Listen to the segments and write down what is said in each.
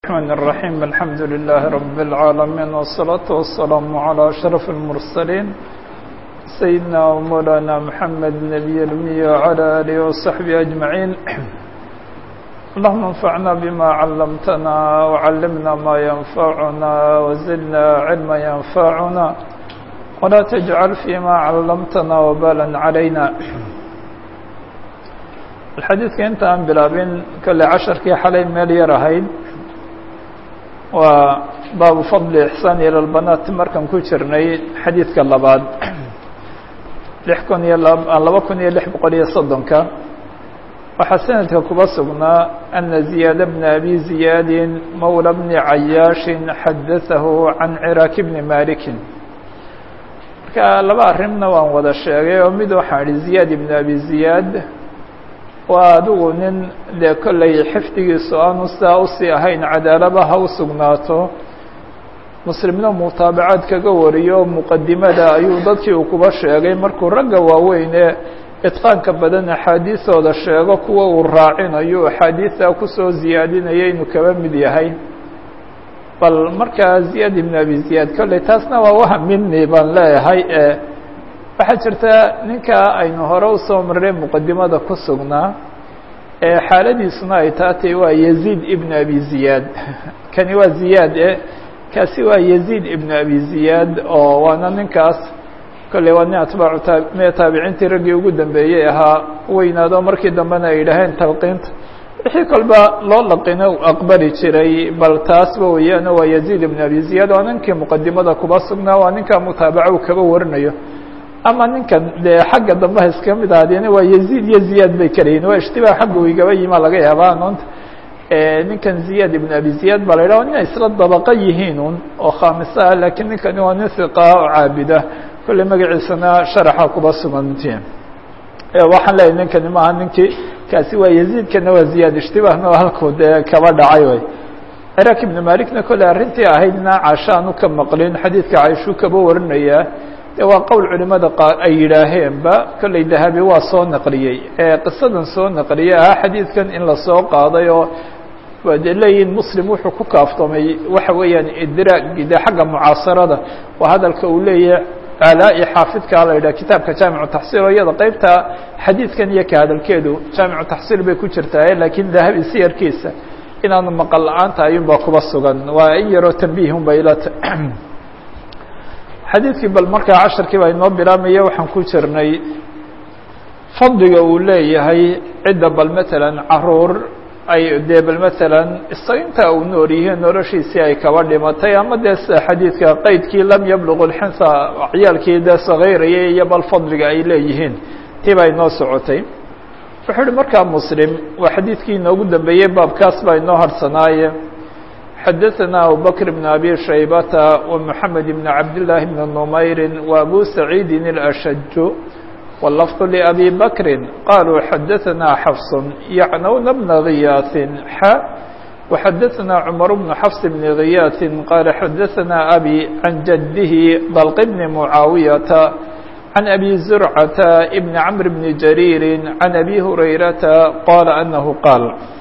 الرحمن الرحيم الحمد لله رب العالمين والصلاة والسلام على أشرف المرسلين سيدنا ومولانا محمد النبي الأمي وعلى آله وصحبه أجمعين اللهم انفعنا بما علمتنا وعلمنا ما ينفعنا وزدنا علما ينفعنا ولا تجعل فيما علمتنا وبالا علينا xadiidka inta aan bilaabin kolle casharkii xalay meel yar ahayd waa baabu fadli ixsaan ila lbanaat markaan ku jirnay xadiidka labaad lix kun iyo laba kun iyo lix boqol iyo soddonka waxaa sanadka kuba sugnaa ana ziyaada bna abi ziyaadin mawla bni cayaashin xadatahu can ciraaki bni malikin marka laba arrimna waan wada sheegay oo mid waxaan idhi ziyaad ibn abi ziyaad waa adigu nin dee kollay xifdigiisu aanu sidaa usii ahayn cadaalaba ha u sugnaato muslimna mutaabacaad kaga wariyo muqadimada ayuu dadkii uu kuba sheegay markuu ragga waaweyn ee idqaanka badan axaadiisooda sheego kuwa uu raacinayo axaadiista kusoo ziyaadinaya inuu kaba mid yahay bal markaa ziyaad ibn abi ziyaad kolley taasna waa wahamini baan leeyahay e waxaa jirta ninka aynu hore usoo marnay muqadimada ku sugnaa ee xaaladiisuna ay taatay waa yaziid ibn abi ziyaad kani waa ziyaad e kaasi waa yaziid ibn abi ziyaad oo waana ninkaas kolley waa nin atbaacu ta taabiciintii raggii ugu dambeeyey ahaa weynaado markii dambena ay yidhaaheen talqiinta wixii kolba loo laqina u aqbali jiray bal taasba weeyaan waa yaziid ibn abi ziyaad waa ninkii muqadimada kuba sugnaa waa ninka mutaabaca u kaba warinayo ama ninkan dee xagga dambeha iska mid ahaadeen waa yaziid iyo ziyaad bay kalayihin waa ishtibaah xagga u igaba yimaa laga yaabaa noonta ninkan ziyaad ibn abi ziyaad baa la yidhah nin isla dabaqa yihiin un oo khaamisa ah lakiin ninkani waa nin hiqa oo caabida kolley magaciisana sharaxa kuba sugantiin waxaan leeyahy ninkani maaha ninkii kaasi waa yaziidkana waa ziyaad ishtibaahna waa halkuu dee kaba dhacay way ciraaq ibn malikna kolley arrintii ahaydna casha aanu ka maqlin xadiidka caishuu kaba warinayaa de waa qowl culimada qaar ay yidhaaheenba kolley dahabi waa soo naqliyey qisadan soo naqliyey ahaa xadiidkan in lasoo qaaday oo waa de leeyihin muslim wuxuu ku kaaftoomay waxa weeyaan idraagi de xagga mucaasarada waa hadalka uu leeyahay alaa-i xaafidkaa la yidhah kitaabka jaamicu taxsiil oo iyada qeybta xadiidkan iyo ka hadalkeedu jaamicu taxsiil bay ku jirtaa laakiin dahabi siyarkiisa inaanu maqal la-aanta ayuunbaa kuba sugan waa in yaroo tambiihun bay ilata xadiidkii bal markaa casharkii baa inoo bilaamaya waxaan ku jirnay fadliga uu leeyahay cidda bal matalan caruur ay dee bal matalan isaga intaa uu nool yihiin noloshiisii ay kaba dhimatay ama dee sida xadiidka qeydkii lam yabluq lxinsa ciyaalkii dee sageyraya iyo bal fadliga ay leeyihiin tii baa inoo socotay wuxuu uhi markaa muslim waa xadiidkii inoogu dambeeyey baabkaas baa inoo harsanaaye xdثna abu bكر بن أbي شhaybة ومحamed بن cabd للh بن نmayr وأbو سعيid الأشج واللفظ لأbي bكri qalوا xadثna xفص yعnوna بن غyاث x وxadثna cمر بن xفص بن غyاث qال xadثna أbي عن جده ضلق بن معاaوية عن أbي زرعة بن عمر بن جرير عن أbي هريرة qال أنه qاaل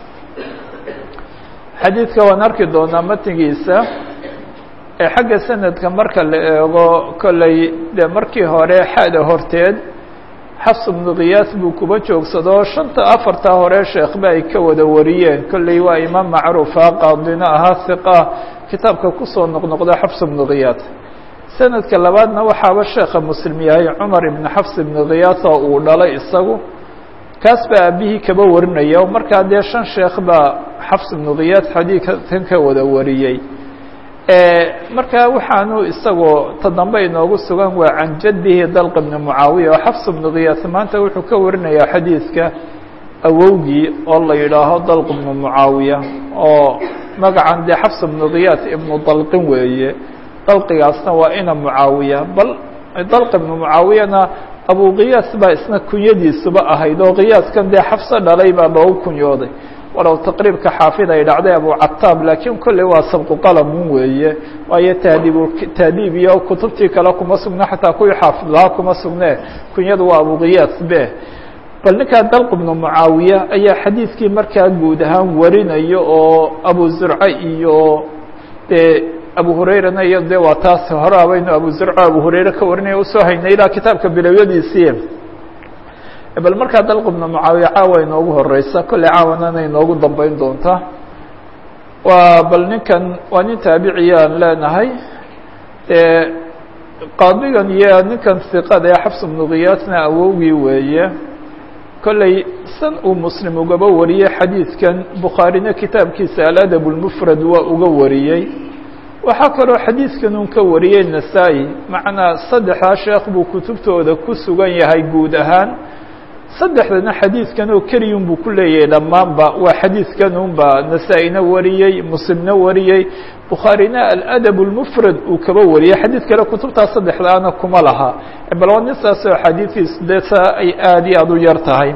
xadiidka waan arki doonaa matnigiisa ee xagga sanadka marka la eego kolley dee markii hore xada horteed xafs bnu khiyaas buu kuba joogsado shanta afarta hore sheekhba ay ka wada wariyeen kolley waa imaam macruufa qaadina ahaa hiqa kitaabka kusoo noqnoqda xafs bnu khiyaas sanadka labaadna waxaaba sheekha muslim yahay cumar ibn xafs ibnu khiyaas oo uu dhalay isagu kaas baa aabihii kaba warinaya o markaa dee shan sheekh baa xafs ibnu khiyaas xadiidkan ka wada wariyey markaa waxaanu isagoo ta dambe inoogu sugan waa can jadihi dalq ibni mucaawiya oo xafs ibnu khiyaas maanta wuxuu ka warinayaa xadiidka awowgii oo la yidhaaho dalq ibnu mucaawiya oo magacan dee xafs ibnu khiyaas ibnu dalqin weeye dalqigaasna waa ina mucaawiya bal dalq ibnu mucaawiyana abu khiyaas baa isna kunyadiisuba ahayd oo khiyaaskan dee xafso dhalay baa loogu kunyooday walow taqriibka xaafid ay dhacday abu cataab laakiin kolley waa sabqu qalamun weeye waayo tahdiib tahdiib iyo kutubtii kale kuma sugna xataa kuwii xaafid lahaa kuma sugne kunyadu waa abu khiyaas be bal ninkaa dalq bnu mucaawiya ayaa xadiidkii markaa guud ahaan warinayo oo abu zurce iyo dee abu hurayrana iyo de waa taas hore abaynu abu zurce abu hurayre ka warinaya usoo haynay ilaa kitaabka bilowyadiisii bal markaa dalq bnu mucaawiya caawa inoogu horeysa kolley caawanana inoogu dambeyn doonta waa bal ninkan waa nin taabiciya aan leenahay dee qaadigan iyo ninkan iqada ee xafs bnu kiyaasna awowgii weeye kolley san uu muslim ugaba wariyey xadiidkan bukhaarina kitaabkiisa aladab lmufrad waa uga wariyey waxaa kaloo xadiidkan un ka wariyey nasaa-i macnaa saddexdaa sheekh buu kutubtooda ku sugan yahay guud ahaan saddexdana xadiidkan oo keliyun buu ku leeyahay dhammaanba waa xadiidkan unba nasaa-ina wariyey muslimna wariyey bukhaarina aladab lmufrad uu kaba wariyey xadiid kale kutubtaas saddexdaana kuma laha bal waa nin saasoo axaadiidiis dee saa ay aada iyo aada u yar tahay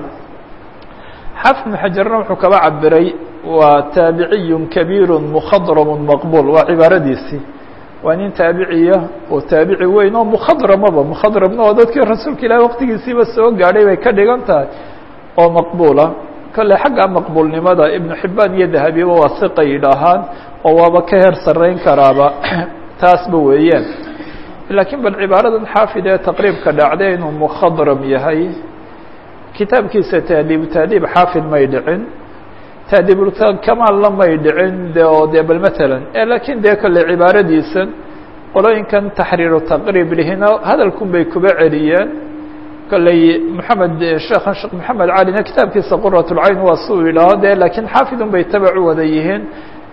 xaafid ibnu xajarna wuxuu kaba cabiray waa taabiciyun kabiiru mukhadramun maqbuul waa cibaaradiisii waa nin taabiciya oo taabici weyn oo mukhadramaba mukhadramna oo dadkii rasuulka ilahi waqtigiisiiba soo gaadhay bay ka dhigan tahay oo maqbuula kolley xagga maqbuulnimada ibnu xibaan iyo dahabiba waa siqa yidhaahaan oo waaba ka heer sarreyn karaaba taasba weeyaan laakiin bal cibaaradan xaafid ee taqriibka dhacday inuu mukhadram yahay kitaabkiisa tahdiibu tahdiib xaafid may dhicin tahdiibulkamaalna may dhicin de oo de bal matalan laakiin dee kolley cibaaradiisan qolooyinkan taxriiru taqriib lihina hadalkun bay kuba celiyeen kolley maxamed sheekhan sheekh maxamed calina kitaabkiisa quratulcayn waa si uu yidhaaho de laakiin xaafidun bay tabac u wada yihiin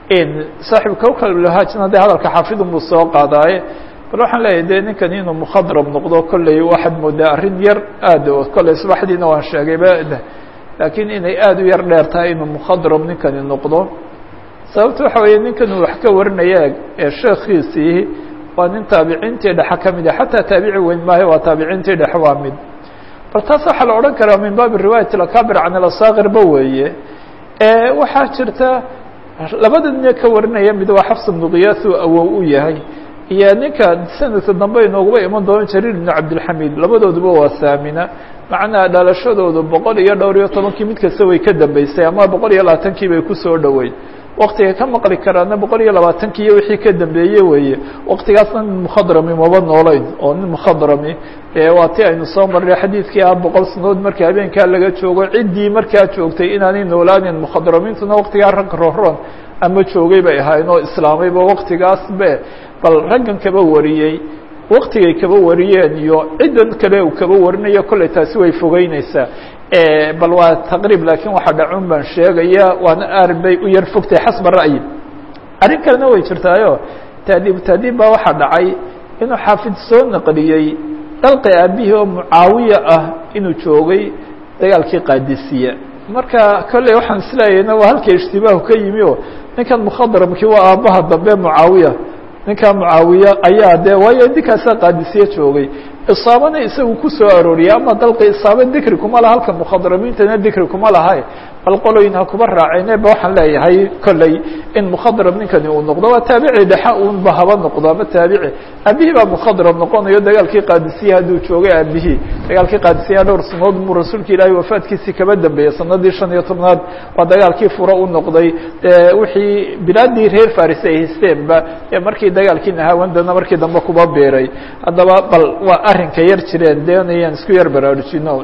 saaxibu kawkalhaajna de hadalka xaafidun buu soo qaadaaye bal waxaan leeyahay de ninkan inuu mukhadram noqdo kolley waxaad moodaa arrin yar aad kolley subaxdiina waan sheegayba laakiin inay aada u yar dheer tahay inuu mukhadram ninkani noqdo sababta waxa weeye ninkan uu wax ka warinaya ee sheekhiisii waa nin taabiciintii dhexe ka mid a xataa taabici weyn maayo waa taabiciintii dhexe waa mid bal taas waxaa la odhan karaa min baabi riwaayat alakabir can alasaakirba weeye waxaa jirta labada nin ka warinaya mid waa xafs bnu kiyaas uu awow u yahay iyo ninka sanadka dambe inooguba iman doono jariir ibnu cabdilxamiid labadooduba waa saamina macnaha dhalashadoodu boqol iyo dhowr iyo tobankii mid kasta way ka dambeysay ama boqol iyo labaatankii bay kusoo dhoweyd waktiga ka maqli karaana boqol iyo labaatankii iyo wixii ka dambeeye weeye waktigaasna nin mukhadrami maba noolayn oo nin mukhadrami waa ti aynu soo marnay xadiidkii ah boqol sanood markii habeenkaa laga joogo ciddii markaa joogtay inaanay noolaanin mukhadramiintuna waktigaa rag roron ama joogay bay ahaayeen oo islaamayba waktigaas be bal raggan kaba wariyey waktigay kaba wariyeen iyo ciddan kale uu kaba warinayo kolley taasi way fogeyneysaa bal waa taqriib laakiin waxa dhacun baan sheegaya waana aar bay u yar fogtahay xasba ra'yi arrin kalena way jirtaayo taadiib taadiib baa waxaa dhacay inuu xaafid soo naqliyey dalqi aabihii oo mucaawiya ah inuu joogay dagaalkii qaadisiya marka kolley waxaan isleeyahna waa halka ishtibaahu ka yimi o ninkan mukhadramkii waa aabbaha dambe mucaawiya ninkaa mucaawiya ayaa de waayo ninkaasaa qaadisiye joogay isaabana isagu ku soo arooriyay ama dalqi isaaba dikri kuma laha halka mukhadramiintana dikri kuma laha bal qoloyin ha kuba raaceen ba waxaan leeyahay kolley in mukhadram ninkani uu noqdo waa taabici dhexa unba haba noqdo ama taabici aabihii baa mukhadram noqonayo dagaalkii qaadisiye hadduu joogay aabihii dagaalkii qaadisiya dhowr sanood muu rasuulka ilaahay wafaadkiisii kaba dambeeyey sanadii shan iyo tobnaad waa dagaalkii fura u noqday wixii bilaadii reer faris ay haysteenba markii dagaalkii nahaawandana markii dambe kuba beeray haddaba bal waa arrinka yar jireen deenayaan isku yar baraarujino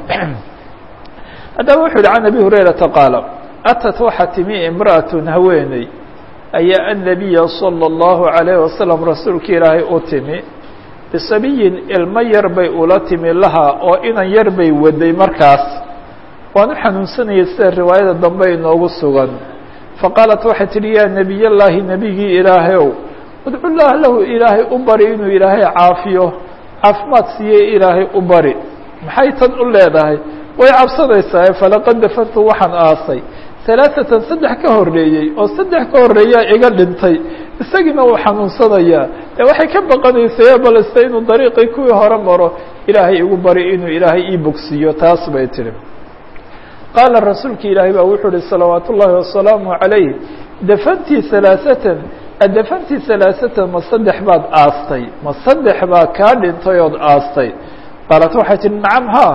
haddaba wuxu uhi can abi hurayrata qaala atat waxaa timi imra'atun haweeney ayaa annabiya salى اllahu عalayh wasalam rasuulka ilaahay u timi bisabiyin ilmo yar bay ula timi laha oo inan yar bay waday markaas waanu xanuunsanayay sida riwaayada dambe inoogu sugan faqaalat waxay tidhi yaa nebiy llaahi nebigii ilaahayow udcu llah lahu ilaahay u bari inuu ilaahay caafiyo caafimaad siiyey ilaahay u bari maxay tan u leedahay way cabsanaysaa falaqad dafantu waxaan aasay alaaatan saddex ka horreeyey oo saddex ka horreeyaa iga dhintay isagiina uu xanuunsanayaa dee waxay ka baqanaysay balse inuu dariiqii kuwii hore maro ilaahay igu bari inuu ilaahay ii bogsiiyo taas bay tihi qaala rasuulka ilaahay baa wuxuu uhi salawaat ullaahi wasalaamu calayh dafantii alaaatan adafantii alaaatan ma saddex baad aastay ma saddex baa kaa dhintay ood aastay qaalat waxay tihi nacam ha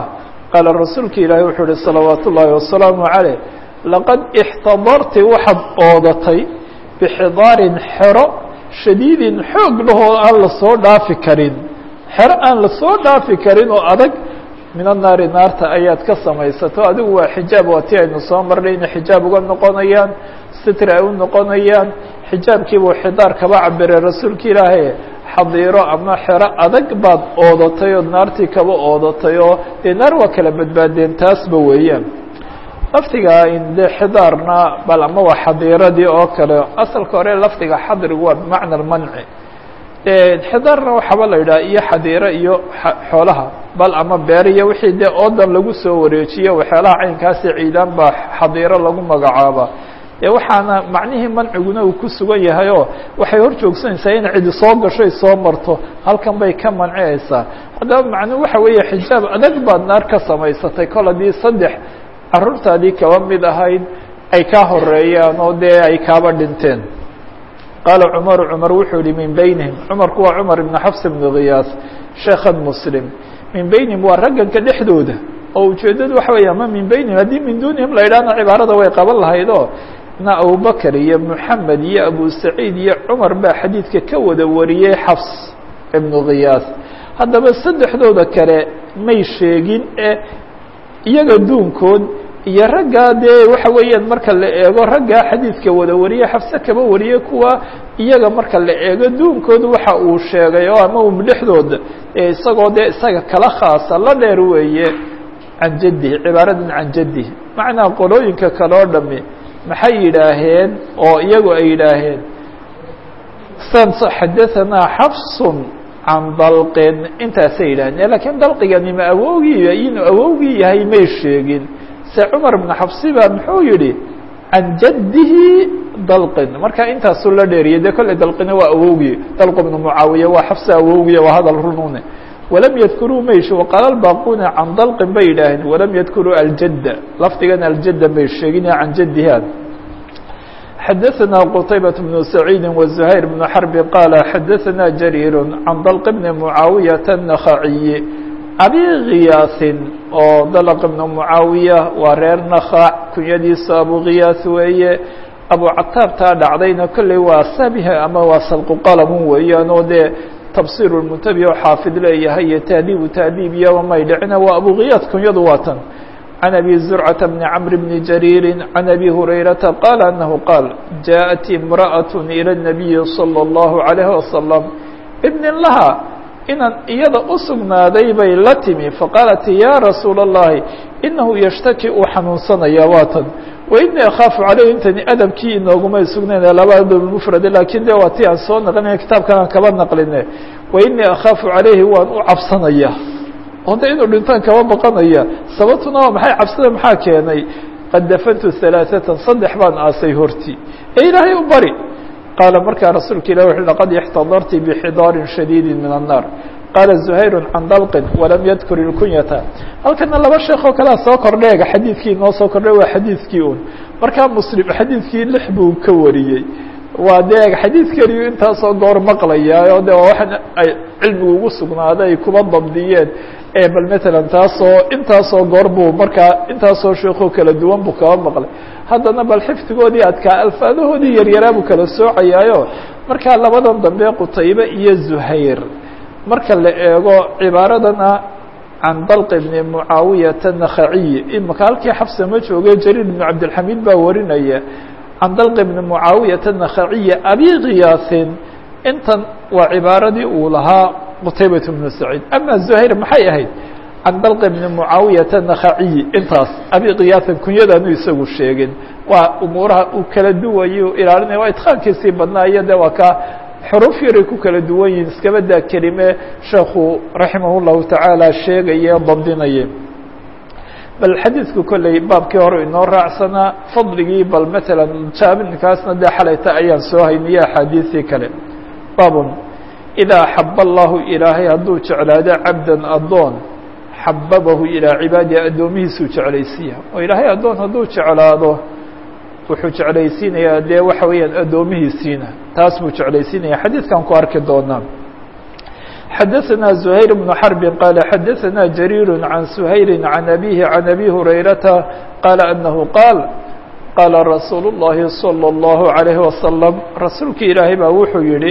qaala rasuulka ilaahi wuxuu uhi salawaat ullaahi wasalaamu caleyh laqad ixtadarti waxaad oodatay bixidaarin xero shadiidin xoog lahoo aan lasoo dhaafi karin xero aan lasoo dhaafi karin oo adag min annaari naarta ayaad ka samaysato adigu waa xijaab waa ti aynu soo marnay inay xijaab uga noqonayaan sitri ay u noqonayaan xijaabkiibuu xidaar kaba cabiray rasuulka ilaahay xadiiro ama xero adag baad oodatay oo naartii kaba oodatay oo dee naar waa kala badbaadeen taasba weeyaan lafdiga dee xidaarna bal ama waa xadiiradii oo kale asalka hore lafdiga xadrigu waa bimacna almanci xidaarna waxaaba la yidhaha iyo xadiiro iyo xoolaha bal ama beer iyo wixii dee oodan lagu soo wareejiyo waxyaalaha caynkaasi ciidaan baa xadiiro lagu magacaaba dee waxaana macnihii manciguna uu ku sugan yahay oo waxay hor joogsanaysaa in cidi soo gashoy soo marto halkan bay ka mancinaysaa haddaba macnuu waxa weeye xijaab adag baad naar ka samaysatay kol haddii saddex caruurtaadii kaba mid ahayd ay kaa horeeyaan oo dee ay kaaba dhinteen qaala cumaru cumar wuxuu yihi min beynihim cumarku waa cumar ibn xafs ibn khiyaas sheekhan muslim min beynihim waa ragganka dhexdooda oo ujeeddadu waxa weeye ama min beynihim haddii min duunihim la yidhahna cibaarada way qaban lahayd oo na abubakr iyo moxamed iyo abu saciid iyo cumar baa xadiidka ka wada wariyey xafs ibnu khiyaas haddaba saddexdooda kale may sheegin ee iyaga duunkood iyo raggaa dee waxa weeyaan marka la eego raggaa xadiidka wada wariye xafse kaba wariye kuwa iyaga marka la eego duunkooda waxa uu sheegay oo ama um dhexdooda isagoo dee isaga kala khaasa la dheer weeye can jaddihi cibaaradan can jaddihi macnaa qolooyinka kale oo dhami maxay yidhaaheen oo iyagu ay yidhaaheen xadaanaa xafsun can dalqin intaasay yidhahdeen lakiin dalqigani ma awowgii inuu awowgii yahay may sheegin se cumar bn xafsi ba muxuu yihi can jaddihi dalqin marka intaasuu la dheeriyay dee kolley dalqina waa awowgii dalq bnu mucaawiya waa xafsi awowgiya waa hadal runune walam yadkuruu maysh waqaala lbaaquna can dalqin bay yidhaaheen walam yadkuruu aljadda lafdigan aljadda may sheegin can jaddiha xadaثna qtaybaة بن سacيidi وزhayr بن xرb qاala xadaثna jarيir can dalq bn mucaawiyaةa النakhaciyi abi khiyaasin oo dalq bn mucaawiya waa reer nakhac kunyadiisa abu khiyaas weeye abu cataabtaa dhacdayna kolley waa sabh ama waa salqu qalamun weeyaan oo dee tafsir muntabi oo xaafid leeyahay iyo tahdiibu tahdiib iyo may dhicina waa abu khiyaas kunyadu waa tan عن أبي زرعة بن عمرو بن جرير عن أبي هريرة قال أنه قال جاءت امرأة إلى النبي صلى الله عليه وسلم ابن لها inan iyada u sugnaaday bay la timi faqaalat ya rasuula الlahi inahu yshtaki uu xanuunsanaya waatan wainii akhaafu caleyh intani adabkii inoogumay sugnayna labada mfrade lakin de waa ti aan soo naqlinay kitaabkan aan kaba naqline wainii akhaafu calayhi waan u cabsanaya oo de inuu dhintaan kaba baqanaya sababtuna waa maxay cabsida maxaa keenay qad dafantu ثalaaثatan saddex baan aasay hortii ee ilaahay u bari qaala markaa rasuulka ilah wuxu laqad ixtadarti bxidaarin shadiidi min الnaar qaala زuhayru can dalqin walam yadkur ilkunyata halkana laba sheekh oo kalea soo kordheega xadiidkii inoo soo kordhay waa xadiidkii un markaa muslim xadiidkii lix buu ka wariyey waa de xadiid keliyu intaasoo goor maqlaya oo de waa waxaan ay cilmigu ugu sugnaaday ay kuba dabdiyeen bal matalan taasoo intaasoo goor buu markaa intaasoo sheekoo kala duwan buu kaba maqlay haddana bal xifdigoodii adkaa alfaadahoodii yaryaraa buu kala soocayaayo markaa labadan dambe qutaybe iyo zuhayr marka la eego cibaaradana can dalq bni mucaawiyata nakhaciy imaka halkii xafsa ma jooge jariir bn cabdilxamiid baa warinaya can dalq bni mucaawiyata nakhaciya abi khiyaasin intan waa cibaaradii uu lahaa qutaybat bnu saciid ama zuhayr maxay ahayd can dalq bni mucaawiyata nakhaciyi intaas abi khiyaasin kunyadaanu isagu sheegin waa umuuraha uu kala duwayo ilaalinaya waa idqaankiisii badnaa iyo de waa ka xuruf yaray ku kala duwan yihin iskaba daa kelime sheekhu raximah llahu tacaala sheegaye dabdinaye bal xadiidku kolley baabkii hore inoo raacsanaa fadligii bal matalan jaabinkaasna dee xalayta ayaan soo hayniyo axaadiisii kale baabun idaa axaba allahu ilaahay hadduu jeclaado cabdan addoon xababahu ilaa cibaadihi addoomihiisuu jeclaysiiya oo ilaahay addoon hadduu jeclaado wuxuu jeclaysiinayaa dee waxa weeyaan addoomihiisiina taas buu jeclaysiinaya xadiidkan ku arki doonaa xadaثna زhayr بن xرب qال xadaثna جرير عن سhayل عن أbيه عن أbي هريرةa qال أنه qاaل qاala رasuuل اللhi صلى الله عليه وسلم rasuulki ilaahay baa wuxuu yihi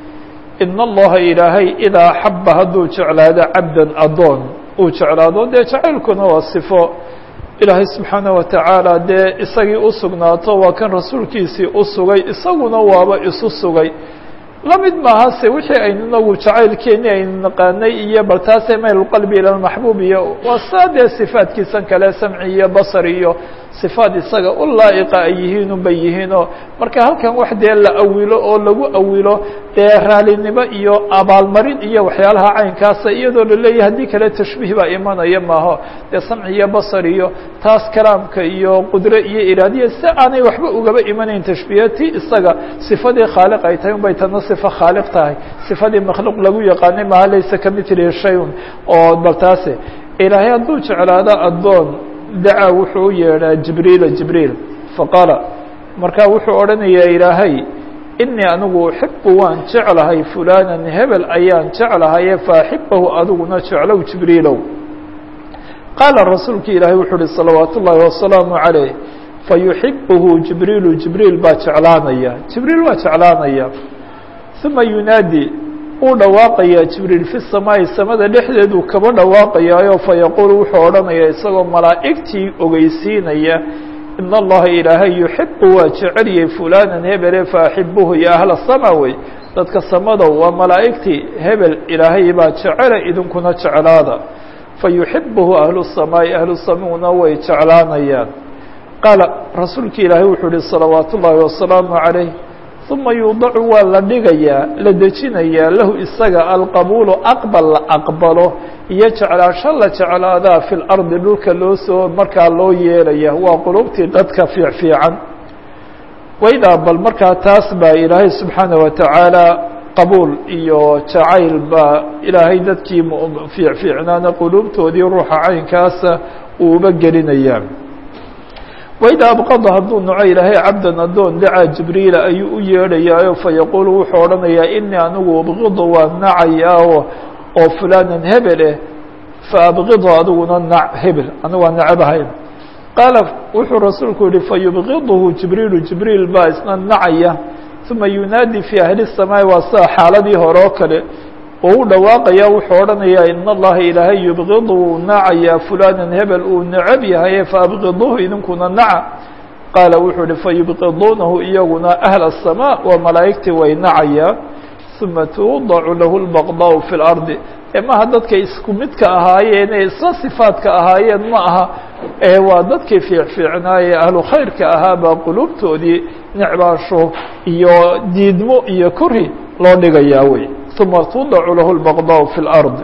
in اllaha ilaahay idaa xaba hadduu jeclaado cabda adoon uu jeclaado dee jacaylkuna waa صifo ilaahay subxaanaه wataعaalى dee isagii u sugnaato waa kan rasuulkiisii u sugay isaguna waaba isu sugay la mid maaha se wixii aynu inagu jacaylkeeni aynu naqaanay iyo bal taase mayl qalbi ila maxbuub iyo waa saa dee sifaadkiisan kale samci iyo basar iyo sifaad isaga u laa'iqa ay yihiin unbay yihiinoo marka halkan wax dee la awilo oo lagu awilo dee raalinimo iyo abaalmarin iyo waxyaalaha caynkaasa iyadoo laleeyahay haddii kale tashbiih baa imanaya maaho dee samci iyo basar iyo taas kalaamka iyo qudre iyo iraadiya si aanay waxba ugaba imanayn tashbiihati isaga sifadii khaaliq ay tahay unbay tana sifo khaaliq tahay sifadii makhluuq lagu yaqaanay maha laysa kamithlihi shayun oo bal taase ilaahay hadduu jeclaado addoon dacaa wuxuu u yeedhaa jibriila jibriil faqaala markaa wuxuu odhanayaa ilaahay inii anigu uxibu waan jeclahay fulanan hebel ayaan jeclahaye faaxibahu adiguna jeclow jibriilow qaala rasuulki ilaahay wuxuu uhi salawaat ullaahi wasalaamu calayh fayuxibuhu jibriilu jibriil baa jeclaanaya jibriil waa jeclaanaya uma yunaadi uu dhawaaqayaa jibriil fi samaa'i samada dhexdeeduu kaba dhawaaqayaayo fayaquulu wuxuu odhanayaa isagoo malaa'igtii ogeysiinaya in allaha ilaahay yuxibu waa jeceliyey fulanan hebele faaxibuhu ya ahla sama wey dadka samadow waa malaa'igtii hebel ilaahay baa jecela idinkuna jeclaada fayuxibuhu ahlu samaa'i ahlu samuna way jeclaanayaan qaala rasuulki ilaahay wuxuu uhi salawaat ullaahi wasalaamu calayh uma yuudacu waa la dhigayaa la dejinayaa lahu isaga alqabuulu aqbal la aqbalo iyo jeclaasho la jeclaadaa fi lardi dhulka loo soo markaa loo yeelaya waa qulubtii dadka fiicfiican waydaa bal markaa taas baa ilaahay subxaana watacaala qabuul iyo jacayl baa ilaahay dadkii fiicfiicnaana qulubtoodii ruuxa caynkaasa uuba gelinayaa waidaa abqada hadduu naco ilaahay cabdan addoon dacaa jibriila ayuu u yeedhayaayo fayaquulu wuxuu odhanayaa inii anigu abqidu waa nacayaa oo fulanan hebel eh faabqidu adiguna nac hebel anigu waa nacabahayn qaala wuxuu rasuulku yihi fayubqiduhu jibriilu jibriil baa isna nacaya uma yunaadi fii ahli الsamaa'i waa sida xaaladii hore oo kale oo u dhawaaqaya wuxuu odhanayaa in allaha ilaahay yubqidu wuu nacayaa fulanan hebel uu necab yahaye faabqiduhu idinkuna naca qaala wuxuu ihi fayubqiduunahu iyaguna ahla الsamaa waa malaa'igtii way nacayaan uma tuudacu lahu lbaqdaau fi اlardi maha dadkay isku midka ahaayeen ee isla sifaadka ahaayeen ma aha ee waa dadkii fiicfiicnaaye ahlu khayrka ahaa baa qulubtoodii necbaasho iyo diidmo iyo kori loo dhigayaa wey uma tudacu lahu lbaqdaau fi اlard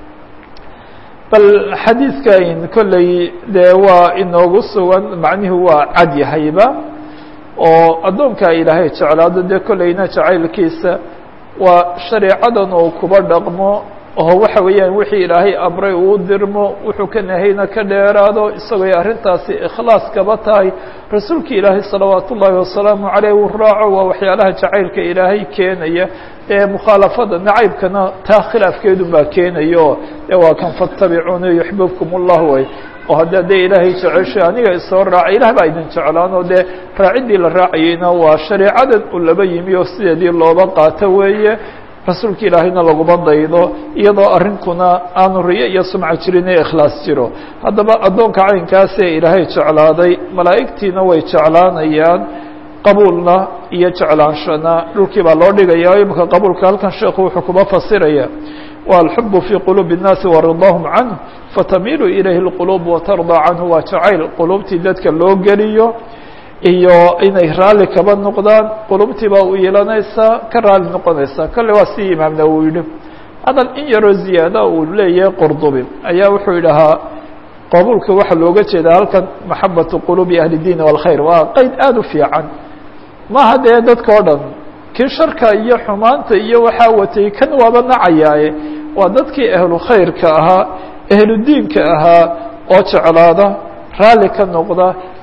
bal xadiidkan kolley dee waa inoogu sugan macnihu waa cad yahayba oo addoonkaa ilaahay jeclaado dee kolleyna jacaylkiisa waa shareecadan oo kuba dhaqmo oo waxa weeyaan wixii ilaahay amray uu dirmo wuxuu ka nahayna ka dheeraado isagooy arrintaasi ikhlaas kaba tahay rasuulka ilaahay salawaat ullaahi wasalaamu caleyh uu raaco waa waxyaalaha jacaylka ilaahay keenaya ee mukhaalafada nacaybkana taa khilaafkeedun baa keenayo e waa kan fattabicuuni yuxbibkum ullah way oo hadda dee ilaahay jeceshay aniga isoo raaca ilah baa idin jeclaanoo dee raaciddii la raacayeyna waa shareecadan u laba yimi oo sideedii looba qaato weeye rasuulka ilaahayna laguma daydo iyadoo arrinkuna aanu riyo iyo sumca jirin ee ikhlaas jiro haddaba addoonka caynkaasee ilaahay jeclaaday malaa'igtiina way jeclaanayaan qabuulna iyo jeclaanshana dhulkii baa loo dhigaya imika qabuulka halkan sheekhu wuxuu kuma fasiraya wa alxubu fii quluubi الnaasi waridaahum canhu fatamiilu ilayhi اlquluub watardaa canhu waa jacayl quluubtii dadka loo geliyo iyo inay raalli kaba noqdaan qulubtii baa u yeelanaysaa ka raalli noqonaysaa kolle waa si imaamna uu yidhi hadal in yaroo ziyaada uu leeyahay qurdubi ayaa wuxuu yidhahaa qabuulka waxaa looga jeedaa halkan maxabatu quluubi ahli diin wاlkhayr waa qeyd aada u fiican maha dee dadka o dhan kii sharka iyo xumaanta iyo waxaa watay kan waaba nacayaaye waa dadkii ahlu khayrka ahaa ahlu diinka ahaa oo jeclaada raalli ka noqda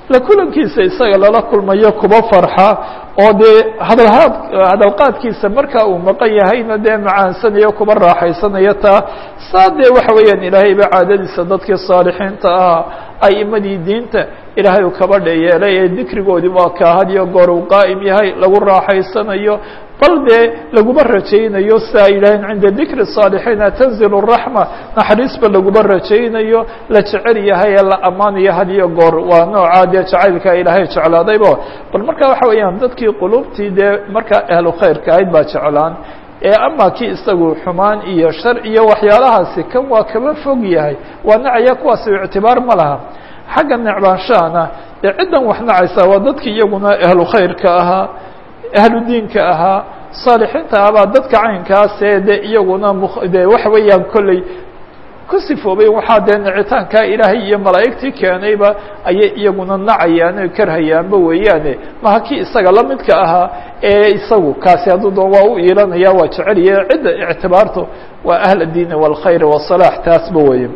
la kulankiisa isaga lala kulmayo kuba farxa oo dee hadalhaad hadalqaadkiisa marka uu maqan yahayna dee macaansanayo kuba raaxaysanayo taa saa dee waxa weeyaan ilaahay ba caadadiisa dadkii saalixiinta ahaa a'imadii diinta ilaahay uu kaba dheyeelay ee dikrigoodii waa kaa had iyo goor uu qaa'im yahay lagu raaxaysanayo bal dee laguma rajaynayo si ay yidhaaheen cinda dikri saalixiina tanzilu raxma naxariisba laguma rajaynayo la jecel yahay ee la ammaanayo had iyo goor waa noocaa dee jacaylka ilaahay jeclaadayba bal marka waxa weeyaan dadkii qulubtii dee markaa ahlu khayrka ahayd baa jeclaan ee ama kii isagu xumaan iyo shar iyo waxyaalahaasi kan waa kaba fog yahay waa nacaya kuwaasi ictibaar ma laha xagga necbaanshahana dee ciddan wax nacaysa waa dadkii iyaguna ahlu khayrka ahaa ahlu diinka ahaa saalixiinta ahabaa dadka caynkaasee de iyaguna de waxa weeyaan kolley ku sifoobay waxaa dee nicitaankaa ilaahay iyo malaa'igtii keenayba ayay iyaguna nacayaan o karhayaanba weeyaane maha kii isaga la midka ahaa ee isagu kaasi hadduu doon waa u iilanaya waa jecelaya cidda ictibaarto waa ahl diini wاlkhayr wasalaax taasba weeye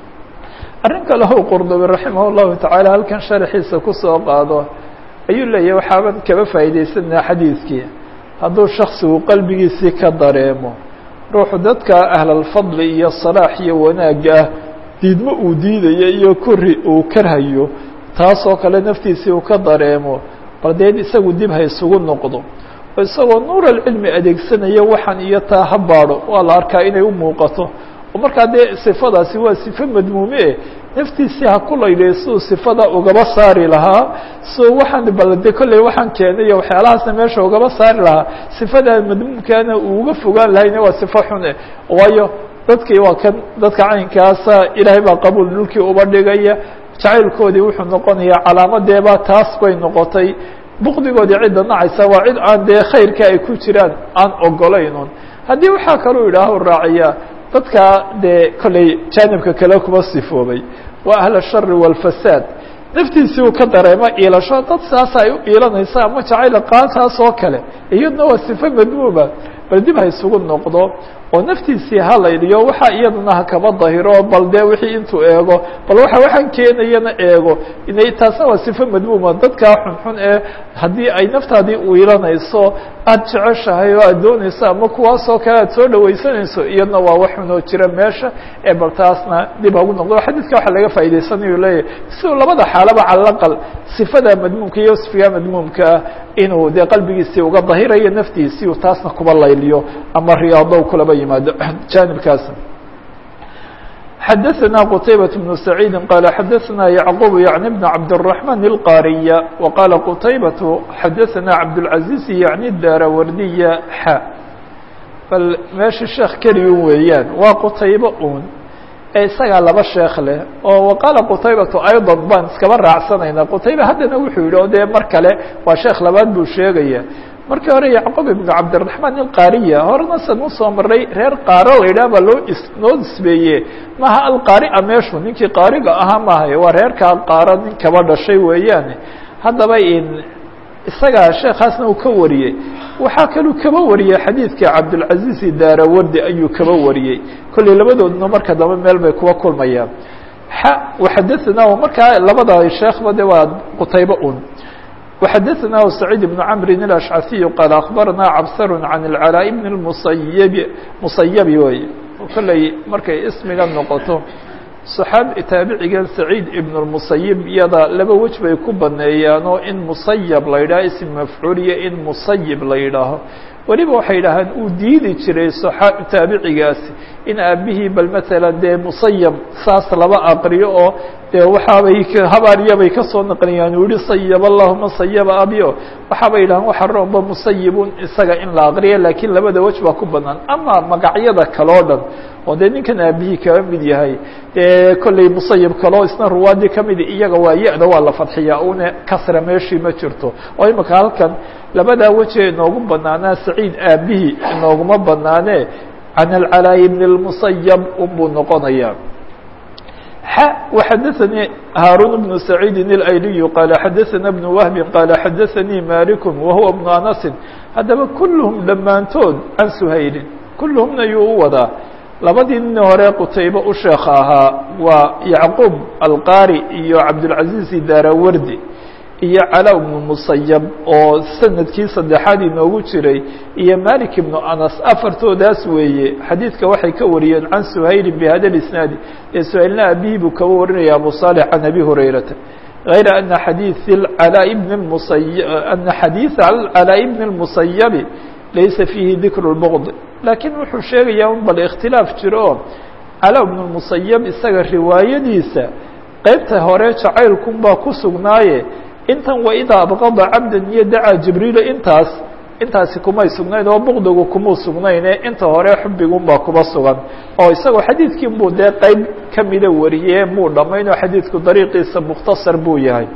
arrin kale o qurdubi raximah llahu tacaala halkan sharaxiisa kusoo qaado ayuu leeyahay waxaaban kaba faa'iidaysanaa xadiidkii hadduu shaksigu qalbigiisii ka dareemo ruuxu dadka ahlalfadli iyo salaax iyo wanaagga ah diidmo uu diidayo iyo kori uu karhayo taasoo kale naftiisii uu ka dareemo bal deed isagu dib ha isugu noqdo oo isagoo nuur alcilmi adeegsanaya waxaan iyo taa ha baadho waa la arkaa inay u muuqato oo markaa dee sifadaasi waa sifo madmuume eh naftiisii ha ku layliyo siduu sifada ugaba saari lahaa siduu waxaan balde kolley waxaan keenay waxyaalahaasna meesha ugaba saari lahaa sifada madmuumkaana uu uga fogaan lahayna waa sifo xun eh waayo dadkii waa kan dadka caynkaasa ilaahay baa qabuul dhulkii uba dhigaya jacaylkoodii wuxuu noqonayaa calaamadeebaa taas bay noqotay bukdigoodii cidda nacaysa waa cid aan dee khayrka ay ku jiraan aan ogolaynun haddii waxaa kaluu idhaaho raaciya dadka dee kolley jaanibka kale kuma sifoobay waa ahl الshari wاlfasaad naftiisii uu ka dareemo iilasho dad saasa ay u iilanaysa ama jacayl qaantaas oo kale iyadna waa sifo madmuuma bal dib ha isugu noqdo oo naftiisii ha layliyo waxa iyadana ha kaba dahiro bal dee wixii intuu eego bal waxa waxaan keenayana eego inay taasna waa sifo madmuuma dadkaa xunxun ee haddii ay naftaadii uilanayso aada jeceshahay oo aad doonayso ama kuwaasoo kale aad soo dhawaysanayso iyadna waa wax xunoo jira meesha ee bal taasna dib hagu noqdo xadiidka waxa laga faa'idaysanayu leeyahy siduu labada xaalaba cala aqal sifada madmuumka iyo wasfiga madmuumkaa inuu dee qalbigiisii uga dahirayo naftiisii taasna kuba layliyo ama riyaado kulaba yimaado janibkaas xadaثna qتaybaة بن سacيidi qala xadaثna yعqوb yعnي بn cabdالرحمن الqاriya وqala qتaybaة xadaثna cabdالعaزيز yعnي daarawardiya x bal meesha sheekh keligun weeyaan waa qtaybo un ee isagaa laba sheekh leh oo waqaala qutaybatu ayضا baan iskaba raacsanayna qutayba haddana wuxuu yihi o dee mar kale waa sheekh labaad buu sheegaya markii hore yacqub ibnu cabdiraحmaan ilqaariya horena san usoo maray reer qaaro la yidhah baa loo noo nisbeeye maha alqaaria meeshu ninkii qaariga ahaa maahay waa reerkaa qaaro nin kaba dhashay weeyaane haddaba isagaa sheekaasna uu ka wariyey waxaa kaluu kaba wariyey xadiidka cabdilcaziz daarawardi ayuu kaba wariyey kolley labadoodna marka dambe meel bay kuwa kulmayaan xa waxadaثna markaa labada sheekhba de waa qutaybo un وxadثnah سعيد بن cمr الأشعثي qال أخبرnا cبsr عن العلاء بن المصyب مصyب wey kolley markay ismiga noqoto صxaabi taabicigan سعيid iبن المصyب iyada laba wej bay ku baneeyaanoo in muصyب la yidhaho ism mafcuul iyo in muصyب la yidhaaho weliba waxay idhahaan uu diidi jiray taabicigaasi in aabihii bal mثalا dee muصyب saas laba aqriyo oo dee waxaabay habaariyabay kasoo naqliyaan uu yihi sayb allahuma sayba abio waxaabay yidhahaan waxa roomba musayibun isaga in la aqriya lakiin labada wej baa ku banaan ama magacyada kaloo dhan oo dee ninkan aabihii kaba mid yahay dee kolley musayib kaloo isna ruwaadii kamidi iyaga waa ya-da waa la fadxiyaa una kasra meeshii ma jirto oo imika halkan labadaa weje inoogu banaanaa saciid aabihii inooguma banaane can alcalaayi bn اlmusayab unbuu noqonaya x وxadaثnي hاrون بن سعيid الأyلي qال xadaثna بن وهب qال xadaثnي mالك وهuوa بن أنس haddaba kulهm dhammaantood can سhayli kulهmna yuu u wadaa labadii nin hore qutaybe u sheekh ahaa waa yacquub alqaari iyo cabdالعaزيز daarawardi iyo calaa bnu musayab oo sanadkii saddexaad inoogu jiray iyo malik ibnu anas afartoodaas weeye xadiidka waxay ka wariyeen can suhaylin bihada isnaadi ee suhaylna abihi buu kaba warinaya abu صالح can abi hurayrata غayra ana xadiiث alaa bn musay ana xadiiثa calaa bn الmusayabi laysa fiihi dikru الbغd laakiin wuxuu sheegayaa un bal ikhtilaaf jiro oo calaa bn الmusayab isaga riwaayadiisa qeybta hore jacaylkun baa ku sugnaaye intan waidaa abqada cabdan iyo dacaa jibriila intaas intaasi kumay sugnayn oo bukdigu kumuu sugnayne inta hore xubigun baa kuba sugan oo isagoo xadiidkii buu dee qeyb kamida wariye muu dhamayn oo xadiidku dariiqiisa mukhtasar buu yahay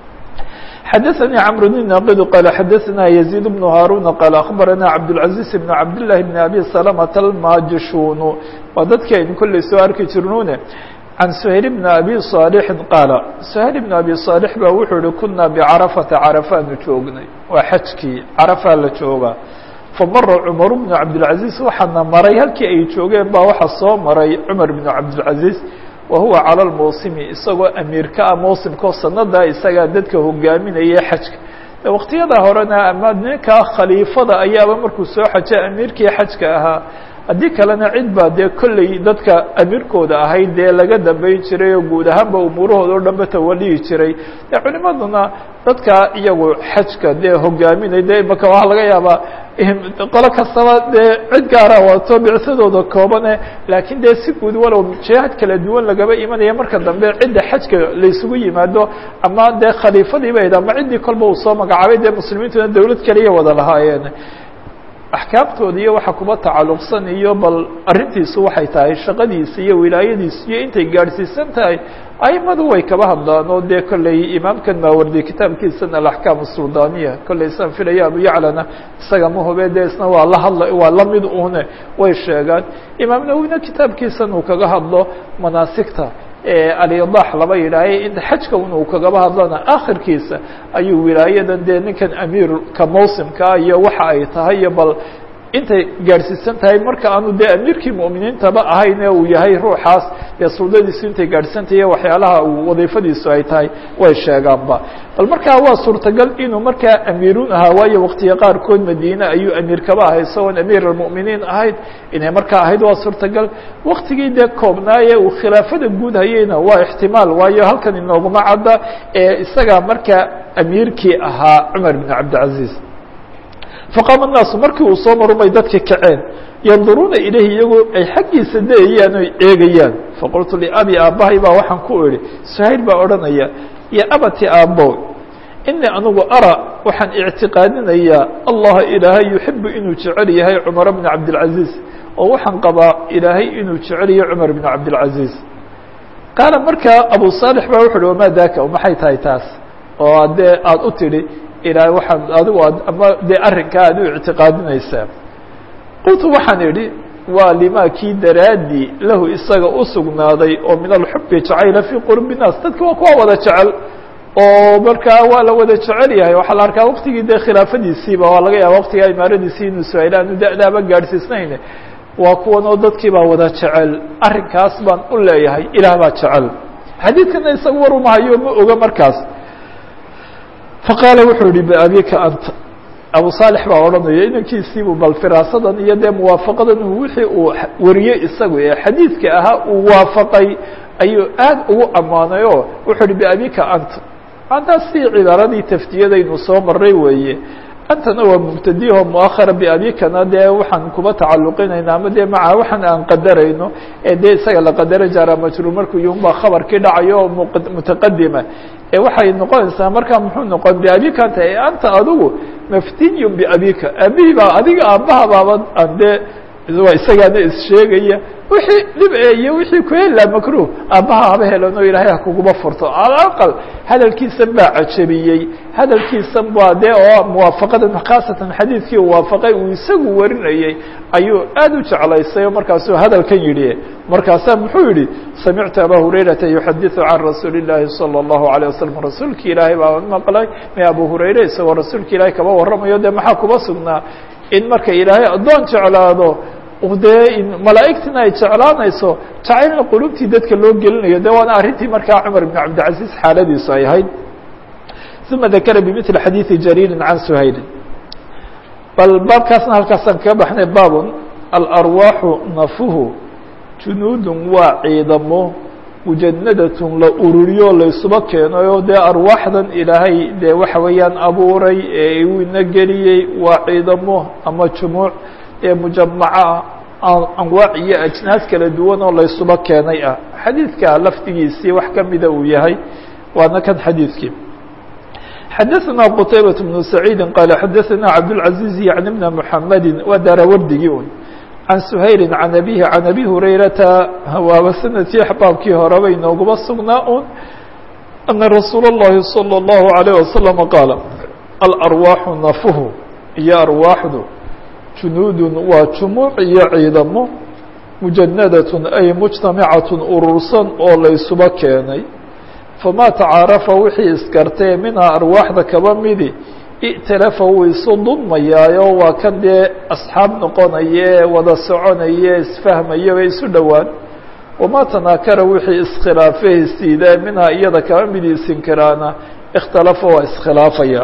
xadaثnي cمر بن ناqd qال xadaثna يزيد بن هاrون qال أخبرnا cبدالعزيز بن cبداللahi بن أbي سلمة الmاjشhun waa dadki aynu kolley soo arki jirnune عن سهيل بن أbي صالح qاaل سهيل بن أbي صالح ba wuxuu yihi kuna بcرفةa cرفaanu joognay waa xajkii cرفaa la joogaa famara cمر بن cبدالعزيز waxaana maray halkii ay joogeen ba waxa soo maray cمر بن cبدالعزيز wahuwa calى lmawsimi isagoo amiirka ah mawsimkao sanada isagaa dadka hogaaminaya xajka waqtiyada horena ama ninkaa khaliifada ayaaba markuu soo xaja amiirkii xajka ahaa haddii kalena cid baa dee kolley dadka amiirkooda ahayd dee laga dambeyn jiray oo guud ahaanba umuurahooda o dhanba tawalihi jiray dee culimaduna dadka iyagu xajka dee hogaaminay de imaka waxaa laga yaabaa qolo kastaba dee cid gaara wato bicsadooda koobane laakiin dee si guud walow jihaad kala duwan lagaba imanaya marka dambe cidda xajka laysugu yimaado ama dee khaliifadii bayd ama ciddii kolba uu soo magacaabay dee muslimiintuna dawlad kaliya wada lahaayeen axkaamtooda iyo waxa kuba tacalluqsan iyo bal arrintiisu waxay tahay shaqadiisa iyo wilaayadiisu iyo intay gaadhsiisan tahay aimadu way kaba hadlaan oo dee kolley imaamkan maawardi kitaabkiisana alaxkaam asuldaaniya kolley isaan filaya abu yaclana isaga ma hube dee isna waa la hadla waa lamid une way sheegaan imaam nawina kitaabkiisan uu kaga hadlo manaasigta alidax laba yidhaahay in xajka un uu kagaba hadlana akhirkiisa ayuu wilaayadan dee ninkan amiirka mawsimkaa iyo waxa ay tahay iyo bal intay gaadhsiisan tahay marka aanu dee amiirkii mu'miniintaba ahayn ee uu yahay ruuxaas dee suldadiisu intay gaadhsisantahiy waxyaalaha uu wadiifadiisu ay tahay way sheegaanba bal markaa waa suurtagal inuu markaa amiirun ahaa waayo waqtiga qaarkood madiine ayuu amiir kaba ahay isagoon amiir almu'miniin ahayd inay markaa ahayd waa suurtagal waktigii dee koobnaaye uu khilaafada guud hayeyna waa ixtimaal waayo halkan inooguma cadda ee isagaa markaa amiirkii ahaa cumar bin cabdilcaziiz faqaama الnaasu markii uu soo marumay dadka kaceen yanduruuna ilayhi iyagoo ay xaggiisa dayayaan oy eegayaan faqultu liabi aabbahay baa waxaan ku idhi suhayl baa odhanaya yo abati aabbo inii anigu ara waxaan ictiqaadinayaa allaha ilaahay yuxibu inuu jecel yahay cumar bna cabdilcaziiz oo waxaan qabaa ilaahay inuu jecel yahay cumar bna cabdilcaziiz qaala markaa abu saalix baa wuxu uhi wamaa daaka maxay tahay taas oo dee aada u tidhi ilaahay waxaan adigu ad ama dee arrinkaa aad u ictiqaadinaysaa qultu waxaan idhi waa limaa kii daraadii lahu isaga u sugnaaday oo min alxubi jacayla fii qurbi naas dadka waa kuwa wada jecel oo markaa waa la wada jecel yahay waxaa la arkaa waktigii dee khilaafadiisiiba waa laga yaaba waktigaa imaaradiisii inuu suhayl aanu da'daaba gaadhsiisnayn waa kuwan oo dadkii baa wada jecel arrinkaas baan u leeyahay ilaah baa jecel xadiidkana isaga war umahayo ma oga markaas faqaala wuxuu yihi biabika anta abu saalix baa odhanaya inankiisiibuu bal firaasadan iyo dee muwaafaqadan wixii uu wariyey isagu ee xadiidka ahaa uu waafaqay ayuu aad ugu ammaanay oo wuxuu yihi biabika anta antaas sii cibaaradii taftiyadaynu soo maray weeye antana waa mubtadiho muahara biabikana dee waxaan kuba tacaluqinayna ama dee maca waxaan aan qadarayno ee dee isaga la qadara jaara majruur markuu yunbaa khabarkii dhacayo oo mutaqadima ee waxay noqonaysaa markaa muxuu noqon biabika anta e anta adigu maftiyun biabika aabihii baa adiga aabbaha baaba aan dee waa isagaana issheegaya wixii dhib e iyo wixii ku helaa makruh aabbaha haba helano ilaahay ha kuguma furto alaqal hadalkiisan baa cajabiyey hadalkiisan baa dee oo muwaafaqadan khaasatan xadiidkii waafaqay uu isagu warinayey ayuu aad u jeclaysay oo markaasuu hadalkan yidhi markaasaa muxuu yihi samictu aba hurayrata yuxadiثu can rasuuli الlahi salى الlahu عalيه wasalam rasuulki ilaahay baa maqlay me abu hurayre isagoo rasuulka ilaahay kaba warramayo dee maxaa kuba sugnaa in marka ilaahay addoon jeclaado dee malaa'igtina ay jeclaanayso jacaylna qulubtii dadka loo gelinayo de waana arrintii markaa cumar ibn cabdilcaziiz xaaladiisu ay ahayd ثuma dakara bmثli xadiiثi jariiri can shayli bal baabkaasna halkaasaan kaga baxnay baabun alarwaaxu nafuhu junuudun waa ciidamo mujanadatun la ururiyo laysuba keenayo dee arwaaxdan ilaahay dee waxa weeyaan abuuray ee uu ina geliyey waa ciidamo ama jumuuc ee mujamaca anwaac iyo ajnaas kala duwan oo laysuba keenay ah xadiidka lafdigiisii wax kamida uu yahay waana kan xadiidkii xadaثna qtaybaة بن سacيidi qala xadaثna cabdالعaزيز yعni بn mحamedi waa daarawardigii un can shayli can abihi can abi hurayrata waaba sanadkii axbaabkii horeba inooguba sugnaa un ana rasuul الlahi salى الlahu عalيه wasalam qaala alarwaaxu nafuhu iyo arwaaxdu junuudun waa jumuuc iyo ciidamo mujanadatun ay mujtamacat urursan oo laysuba keenay famaa tacaarafa wixii iskartee minhaa arwaaxda kaba midi i'talafa wuu isu dudmayaayo waa kan dee asxaab noqonaye wada soconaye isfahmayo bay isu dhowaan wamaa tanaakara wixii iskhilaafee isiidee minhaa iyada kaba midi isinkiraana ikhtalafa waa iskhilaafaya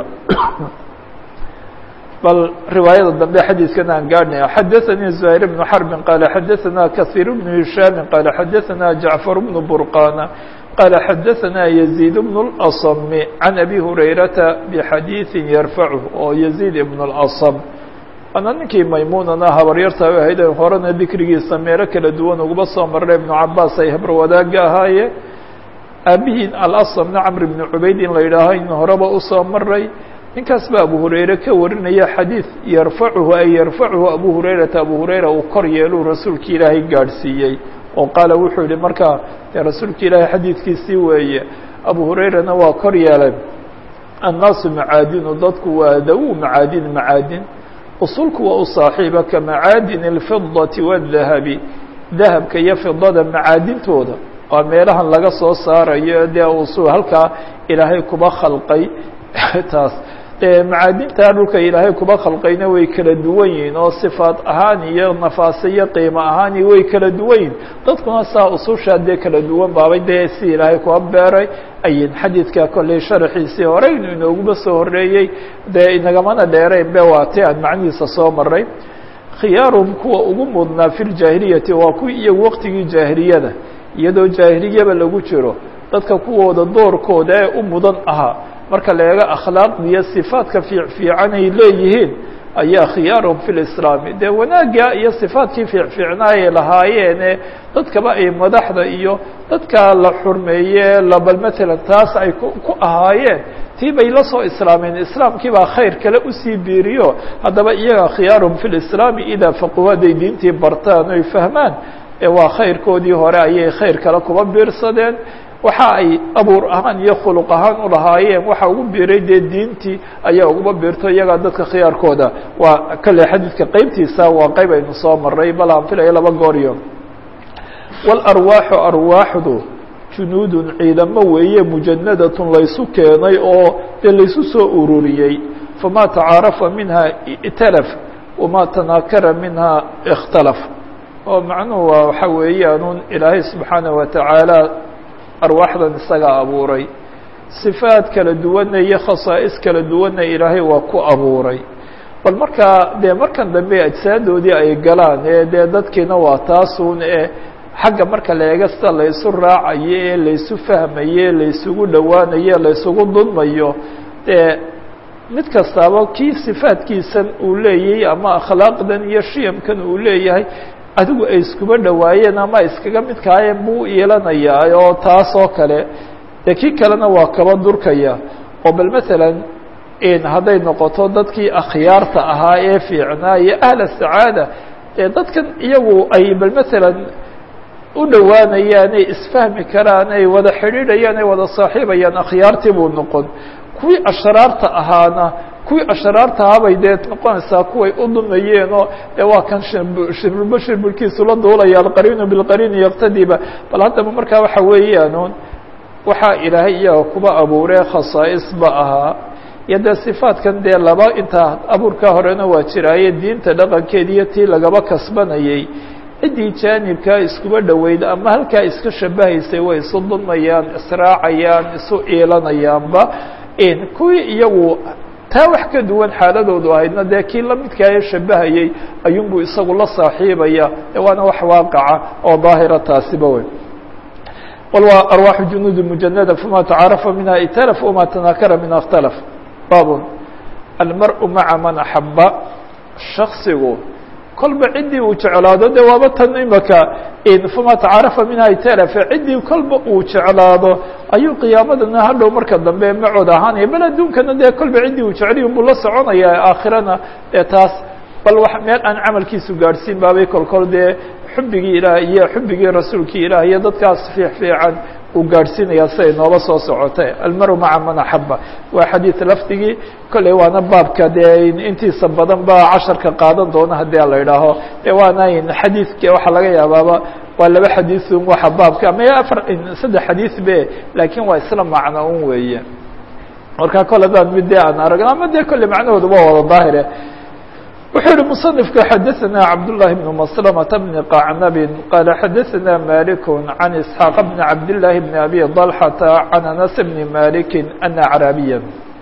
bal riwaayada dambe xadiidkan aan gaadhnaya xadaثanii زuhayr بnu xarbin qaala xadaثana kahiir bnu hishaami qaala xadaثana jacfar bnu burqana qaala xadaثana yaزيid bn اlأصm can abi hurayrata bxadiiثi yarfachu oo yaزيid ibn اlأصm waana ninkii maymunana habaryarta ahayd horena dikrigiisa meelo kala duwan uguba soo marray ibnu cabaas ay habr wadaaga ahaayeen aabihiin alasmna camr bn cubayd in la yidhaaho in horeba usoo maray ninkaas ba abu hurayre ka warinaya xadiid yarfacuhu ay yarfacuhu abu hurayrata abu hurayra uu kor yeeluu rasuulki ilaahay gaadhsiiyey oo qaala wuxuu yihi markaa dee rasuulka ilaahay xadiidkiisii weeye abu hurayrana waa kor yeelay annaasu macaadinu dadku waa dawu macaadin macaadin usulku waa u saaxiiba ka macaadin اlfidati wاdahabi dahabka iyo fidada macaadintooda waa meelahan laga soo saarayo dee usul halkaa ilaahay kuba khalqay taas macaadinta dhulka ilaahay kuba khalqayna way kala duwan yihiin oo sifaat ahaan iyo nafaase iyo qiimo ahaani way kala duwan yihin dadkuna saa usushaa dee kala duwan baabay dee si ilaahay kuba beeray ayin xadiidka kolley sharaxiisii hore inu inooguba soo horeeyey dee inagamana dheerayn be waa ti aan macnihiisa soo maray khiyaaruhum kuwa ugu mudnaa fi ljaahiliyati waa kuwii iyagu waqtigii jaahiliyada iyadoo jaahiliyaba lagu jiro dadka kuwooda doorkooda ee u mudan ahaa marka la eego akhlaaqda iyo sifaadka fiic fiican ay leeyihiin ayaa khiyaaruhum fi lislaami dee wanaagga iyo sifaadkii fiicfiicnaa ay lahaayeene dadkaba ay madaxda iyo dadka la xurmeeye labal matalan taas ay ku ahaayeen tii bay la soo islaameen islaamkii baa khayr kale usii biiriyo haddaba iyaga khiyaaruhum fi lislaami idaa faquhu hadday diintii bartaan oy fahmaan waa khayrkoodii hore ayay khayr kale kuba biirsadeen waxa ay abuur ahaan iyo khuluq ahaan u lahaayeen waxa ugu biiray dee diintii ayaa uguba biirto iyagaa dadka khiyaarkooda waa kale xadiidka qeybtiisa waa qeyb aynu soo maray bal aan filayo laba gooryo walarwaaxu arwaaxdu junuudun ciidamo weeye mujanadatun laysu keenay oo dee laysu soo ururiyey famaa tacaarafa minha i'talaf wamaa tanaakara minha ikhtalaf oo macnuhu waa waxa weeyaanuun ilaahay subxaanaه watacaala arwaaxdan isagaa abuuray sifaad kala duwanna iyo khasaa'is kala duwanna ilaahay waa ku abuuray bal markaa dee markan dambe ajsaadoodii ay galaan ee dee dadkiina waa taasuun ee xagga marka la eega sida laysu raacayo ee laysu fahmayo laysugu dhowaanayo laysugu dudmayo dee mid kastaaba kii sifaadkiisan uu leeyahay ama akhlaaqdan iyo shiyamkan uu leeyahay adigu ay iskuba dhowaayeen ama iskaga midkaayeen buu yeelanayaa oo taas oo kale dee kii kalena waa kaba durkaya oo bal masalan hadday noqoto dadkii akhyaarta ahaa ee fiicnaa iyo ahla sacaada dee dadkan iyagu ay bal masalan u dhowaanayaan ay isfahmi karaan ay wada xidhiidhayaan ay wada saaxiibayaan akhyaartii buu noqon kuwii ashraarta ahaana kuwii ashraarta ahaabay dee noqonaysaa kuway u dumayeenoo dee waa kan shirbulba shirbulkiisu la duulaya alqariinu bilqariini yaqtadiba bal haddaba markaa waxa weeyaanuun waxaa ilaahay iyaga kuba abuuree khasaa'is ba ahaa iyo dee sifaadkan dee laba intaa abuurkaa horena waa jiraaye diinta dhaqankeeda iyo tii lagaba kasbanayay ciddii jaanibkaa iskuba dhoweyd ama halkaa iska shabahaysay way isu dulmayaan israacayaan isu iilanayaanba kuwii iyagu taa wax ka duwan xaaladoodu ahaydna dee kii lamidkaa shabahayey ayuunbuu isagu la saaxiibaya waana wax waaqaca oo daahira taasiba wey qul waa arwaaxu junuudi mujanada fama tacaarafa minha italaf wama tanaakara minha اkhtalaf baabun almar-u maca man axaba shaksigu kolba ciddii uu jeclaado de waaba tan imaka fama tacaarafa minha italafe ciddii kolba uu jeclaado ayuu qiyaamadana hadhow marka dambe macood ahaanaya bal adduunkana dee kolba ciddii uu jeceliy unbuu la soconaya aakhirana dee taas bal wax meel aan camalkiisu gaadhsiin baabay kolkol dee xubbigii ilaah iyo xubbigii rasuulkii ilaah iyo dadkaas fiix fiican uu gaadhsiinaya siday noola soo socotay almaru maca man axaba waa xadiid lafdigii kolley waana baabka dee intiisa badan ba casharka qaadan doona haddii la idhaaho de waana xadiidka waxaa laga yaabaaba waa laba xadiiun waxa baabka ama afar saddex xadiid be laakiin waa isla macno un weeye marka kole hadaan mid dee aan aragno ama dee kolley macnahooda waa wada daahire wuxuu yihi مصنفka xadaثna cabdاللahi بن مسلمة بن قacnب qال xadaثna مالك عن إسحاaq بن cabdاللahi بن أbي طلحة عن أنس بن مالك أن عrاaبيا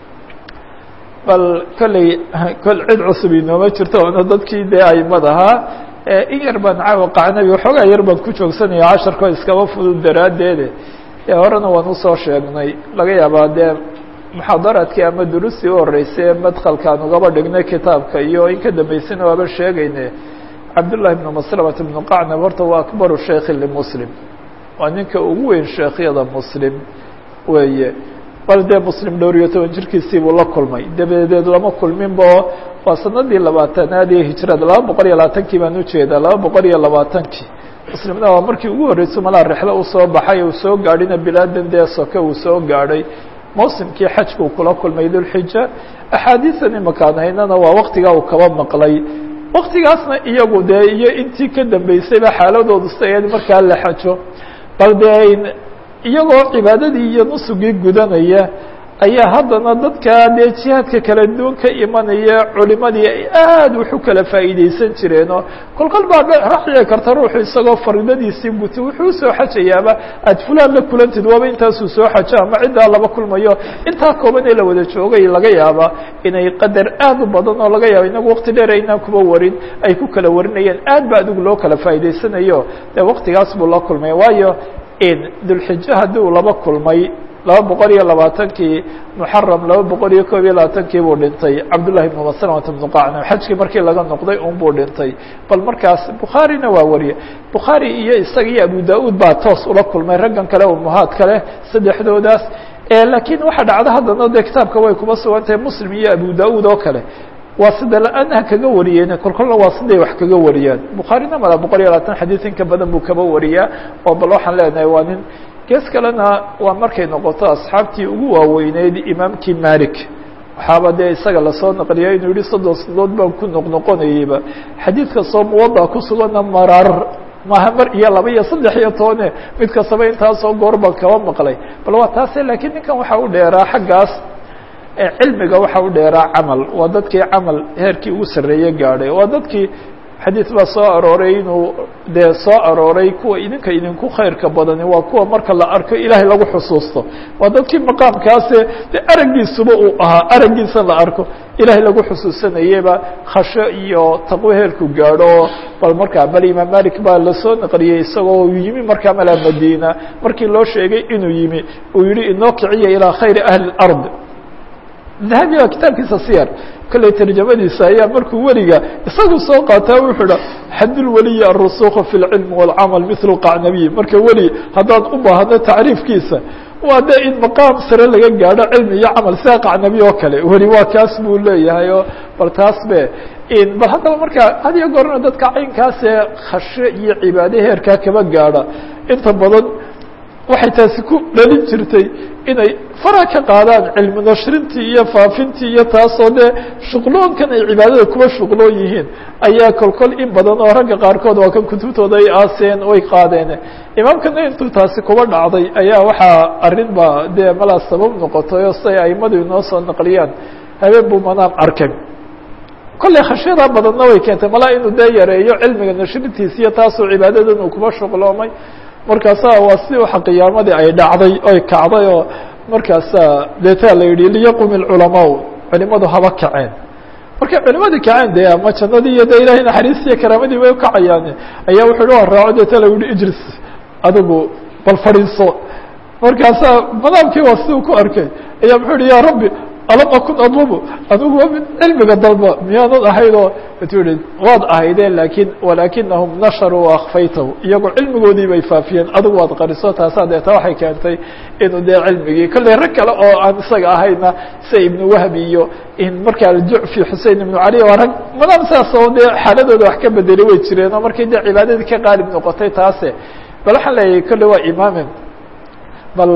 bal kolley kol cid cusub inooma jirto ona dadkii dee aimad ahaa in yar baan caawa qacnabi waxoogaa yar baan ku joogsanaya casharko iskaba fudud daraaddeede ee horena waan usoo sheegnay laga yaabaa dee muxaadaraadkii ama duruustii u horeysay ee madkalkaan ugaba dhignay kitaabka iyo in ka dambeysana waaba sheegayne cabdullahi bnu maslamata bnu qacnab horta waa akbaru sheikhi limuslim waa ninka ugu weyn sheekhyada muslim weeye bal dee muslim dhowr iyo toban jirkiisii buu la kulmay dabadeed lama kulminbo waa sanadii labaatanaad ee hijrada laba boqol iyo labaatankii baan ujeedaa laba boqol iyo labaatankii muslimna waa markii ugu horreysay malaa rexlo usoo baxay uu soo gaadhina bilaadan dee soke uu soo gaadhay mawsimkii xajkuu kula kulmay dulxija axaadiisan imakaan haynana waa waktigaa uu kaba maqlay waktigaasna iyagu dee iyo intii ka dambeysayba xaaladoodu sidayd markaa la xajo bal dee iyagoo cibaadadii iyo nusugii gudanaya ayaa haddana dadka dee jihaadka kala duwan ka imanaya culimadii ay aada wax u kala faa'iideysan jireenoo kolkol baa raxici karta ruuxu isagoo faridadiisii guta wuxuu usoo xajayaaba aad fulaan la kulantid waaba intaasuu soo xajo ama ciddaa laba kulmayo intaa kooban ee la wada joogay laga yaaba inay qadar aad u badan oo laga yaaba inagu waqti dheer aynaan kuba warin ay ku kala warinayeen aad ba adigu loo kala faa'iideysanayo dee waqtigaas buu la kulmay waayo dulxijo haddii uu laba kulmay laba boqol iyo labaatankii muxaram laba boqol iyo koob iyo labaatankii buu dhintay cabdullahi ibnu maslamata bnu qacnab xajkii markii laga noqday un buu dhintay bal markaas bukhaarina waa wariye bukhaari iyo isaga iyo abu da-uud baa toos ula kulmay raggan kale umuhaad kale saddexdoodaas laakiin waxaa dhacda haddana dee kitaabka way kuma sugan tahay muslim iyo abu da-uud oo kale waa sida la-aanha kaga wariyeen kolkolna waa siday wax kaga wariyaan bukhaarina mala boqol iyo labaatan xadiid in ka badan buu kaba wariyaa oo bal waxaan leenahay waa nin gees kalena waa markay noqoto asxaabtii ugu waaweyneyd imaamkii malik waxaaba dee isaga lasoo naqliya inuu yihi soddon sanadood baan ku noqnoqonayeyba xadiid kastoo muwada ku sugana maraar maaha mar iyo laba iyo saddex iyo tobane mid kastaba intaasoo goor baan kaba maqlay bal waa taase laakiin ninkan waxaa u dheeraa xaggaas cilmiga waxa u dheeraa camal waa dadkii camal heerkii ugu sarreeye gaadhay waa dadkii xadiid baa soo arooray inuu dee soo arooray kuwa idinka idinku khayrka badani waa kuwa marka la arko ilaahay lagu xusuusto waa dadkii maqaamkaase de araggiisuba uu ahaa araggiisa la arko ilaahay lagu xusuusanayeba khasho iyo taqwo heerku gaadho bal markaa bal imaam malik baa lasoo naqliyey isagoo yimi markaa malaa madiina markii loo sheegay inuu yimi uu yihi inoo kiciya ilaa khayri ahli اlard dahabi waa kitaabkiisa siyar kolley tarjamadiisa ayaa markuu weliga isagu soo qaataa wuxuu ha xadulweliyi alrusuuq fi اlcilm wاlcamal mil qacnabiy marka weli haddaad u baahdo tacriifkiisa waa de in maqaam sare laga gaadho cilmi iyo camal sida qacnabi oo kale weli waa kaas buu leeyahay oo bal taas be bal haddaba marka had iyo goorna dadka caynkaasee khasho iyo cibaade heerkaa kaba gaadha inta badan waxay taasi ku dhalin jirtay inay fara ka qaadaan cilmi nashrintii iyo faafintii iyo taasoo dee shuqloonkan ay cibaadada kuwa shuqloon yihiin ayaa kolkol in badan oo ragga qaarkood waa kan kutubtooda ay aaseen oy qaadeen imaamkana intuu taasi kuba dhacday ayaa waxaa arrin ba dee malaa sabab noqotay oo siday aimadu inoo soo naqliyaan habeen buu manaam arkay kolley khashyadaa badanna way keentay malaa inuu dee yareeyo cilmiga nashrintiisa iyo taasoo cibaadadan uu kuba shuqloomay markaasa waa si waxa qiyaamadii ay dhacday oy kacday oo markaasaa deetaa la yidhi liyaqum ilculamaau culimadu haba kaceen markay culimadii kaceen dee ama jannadii iyo de ilahay naxariistiiyo karaamadii bay ukacayaan ayaa wuxuu hi raaco deeta la yihi ijlis adigu bal fadhiiso markaasaa madaamkii waa siduu ku arkay ayaa muxuu yihi ya rabbi alam akun adlubu adigu waa mid cilmiga dalba miyaanad ahaydoo tu yihi waad ahaydeen lakin walaakinahum nasharuu akfaytahu iyagoo cilmigoodii bay faafiyeen adigu waad qariso taasaa deeta waxay keentay inuu dee cilmigii kolley rag kale oo aan isaga ahayna sida ibnu wahbi iyo in markaa aljucfi xusein ibnu cali waa rag madaam saas oo dee xaaladooda wax ka bedelay way jireen oo markay dee cibaadadii ka qaalib noqotay taase bal waxaan leeyahay kolley waa imaamen bal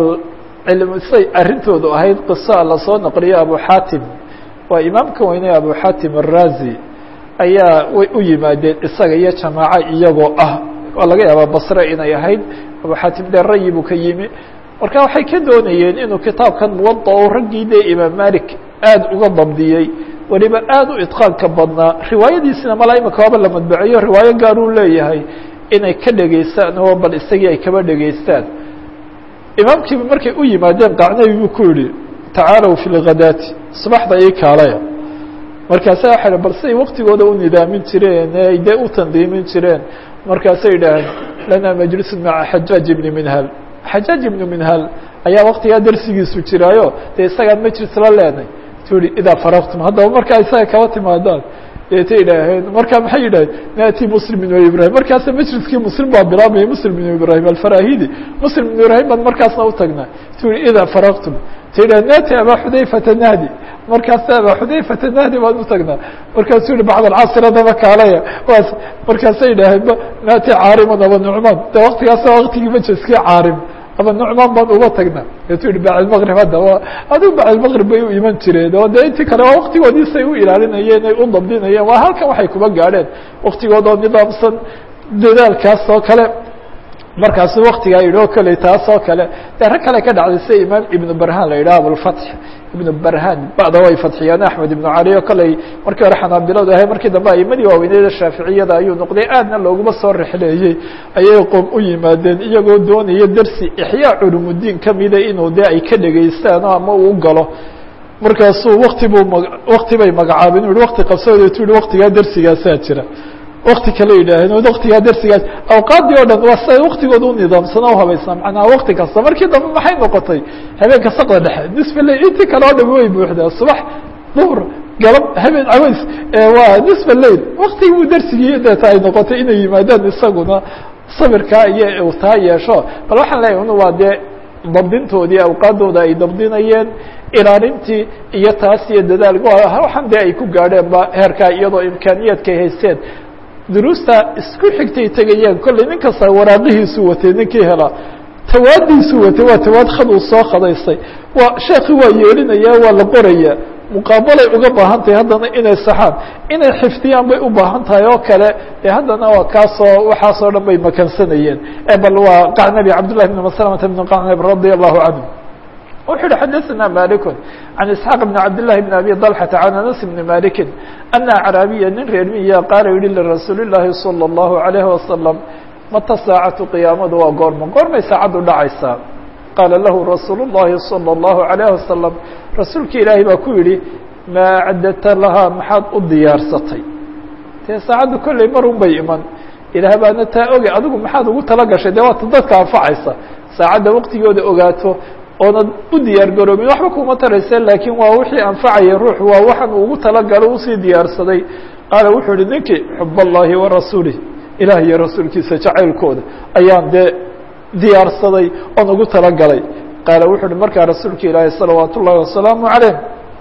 say arrintoodu ahayd qiso lasoo naqliyo abu xatim waa imaamka weyne abu xatim arazi ayaa way u yimaadeen isaga iyo jamaaco iyagoo ah waa laga yaabaa basre inay ahayd abu xatim dee rayi buu ka yimi marka waxay ka doonayeen inuu kitaabkan muwada o raggii dee imaam malik aad uga dabdiyey weliba aad u idqaanka badnaa riwaayadiisina mala imika waaba la madbaceeyo riwaayo gaar uu leeyahay inay ka dhegaystaan oo bal isagii ay kaba dhegaystaan imaamkiiba markay u yimaadeen qacnabi buu ku yihi tacaalow fi lghadaati subaxda ii kaalaya markaasa waxa bal say waktigooda u nidaamin jireen ay dee u tandiimin jireen markaasay idhaaheen lana majlisun maca xajaaj ibni minhal xajaaj ibnu minhal ayaa waktigaa darsigiisu jiraayo dee isagaan majlis la leenay tu yihi idaa faraqtum haddaba markaa isaga kaba timaadaan deeta idhaaheen markaa maxay yidhaheen naati muslim ibn ibrahim markaasa majliskii muslim baa bilaabmaya muslim ibn ibrahim alfarahidi muslim ibn ibrahim baan markaasna utagnaa tu yihi idaa faraqtum ta yidhah naati abaa xudayfata nahdi markaasa abaa xudayfata nahdi baan utagnaa markaasuu yihi bacd alcasr adaba kaalaya waas markaasay idhaaheen naati caariman aba nucmaan de waktigaasa waktigii majliskii caarim aba nucmaan baan uga tagnaa eetu yihi bacdmaqrib hadda adigu bacdmaqrib bay u iman jireen oo dee intii kale waa waktigoodii say u ilaalinayeen ay u dabdinayeen waa halkan waxay kuba gaadheen waktigoodoo nidaamsan dadaalkaas oo kale markaasu waktigaa yidhi oo kale taas oo kale dee rag kale ka dhacday sida imaam ibnu barhan la yidhaha abulfatx ibnu barhan ba'da way fadxiyaan axmed ibnu cali oo kaley markii hore xanaabiladu ahay markii dambe aimadii waaweyneyda shaaficiyada ayuu noqday aadna looguma soo rexleeyey ayay qoom u yimaadeen iyagoo doonaya dersi ixyaa culumudiin kamida inuu dee ay ka dhegaystaan ama uu galo markaasuu wakti buu ma wakti bay magacaabeen u yihi wakti qabsooda tu yihi waktigaa dersigaasaa jira wakti kale yidhaaheen waktigaa dersigaas awqaadii o dhan waa siday waktigooda u nidaamsana uhabaysnaa macnaha wakti kasta markii dambe maxay noqotay habeenka sakda dhexe nisfa leyl intii kale oo dhami way buuxdaa subax duhr galab habeen caways waa nisfa leyl waktigii buu dersigii deeta ay noqotay inay yimaadaan isaguna sabirkaa iyo taa yeesho bal waxaan leeyahy un waa dee dabdintoodii awqaadooda ay dabdinayeen ilaalintii iyo taas iyo dadaal waxaan dee ay ku gaadheen ba heerkaa iyadoo imkaaniyaadkay haysteen duruusta isku xigtay tegayeen kollay nin kasta waraaqihiisu watay ninkii helaa tawaadiisu watay waa tawaad khad uu soo khadaystay waa sheekhi waa yeelinaya waa la qoraya muqaabalay uga baahan tahay haddana inay saxaan inay xifdiyaan bay u baahan tahay oo kale dee haddana waa kaasoo waxaasoo dhan bay makansanayeen bal waa qacnabi cabdullahi bn maslamata bn qacnab radia allahu canhu wuxuu uhi xadaثna malik can isxaaq bn cabd لlahi bn abi طalxata can anas bni maliki ana acraabiya nin reer miya qaala yihi lirasuuli اllahi salى اllahu عalayh wasalam mata saacatu qiyaamadu waa goorma goormay saacaddu dhacaysaa qaala lahu rasuul الlahi salى اllahu عalayh wasalam rasuulka ilaahi baa ku yihi maa acdadta lahaa maxaad u diyaarsatay dee saacaddu kolley marun bay iman ilaah baana taa oge adigu maxaad ugu tala gashay dee waata dadka anfacaysa saacadda waqtigooda ogaato oonad u diyaar garoobin waxba kuma tarayse laakiin waa wixii anfacaya ruux waa waxaan ugu talagalo usii diyaarsaday qaala wuxuu ihi ninkii xub allahi wa rasuulih ilaah iyo rasuulkiisa jacaylkooda ayaan dee diyaarsaday oon ugu talagalay qaala wuxuu uhi markaa rasuulka ilaahi salawaat ullahi wasalaamu calayh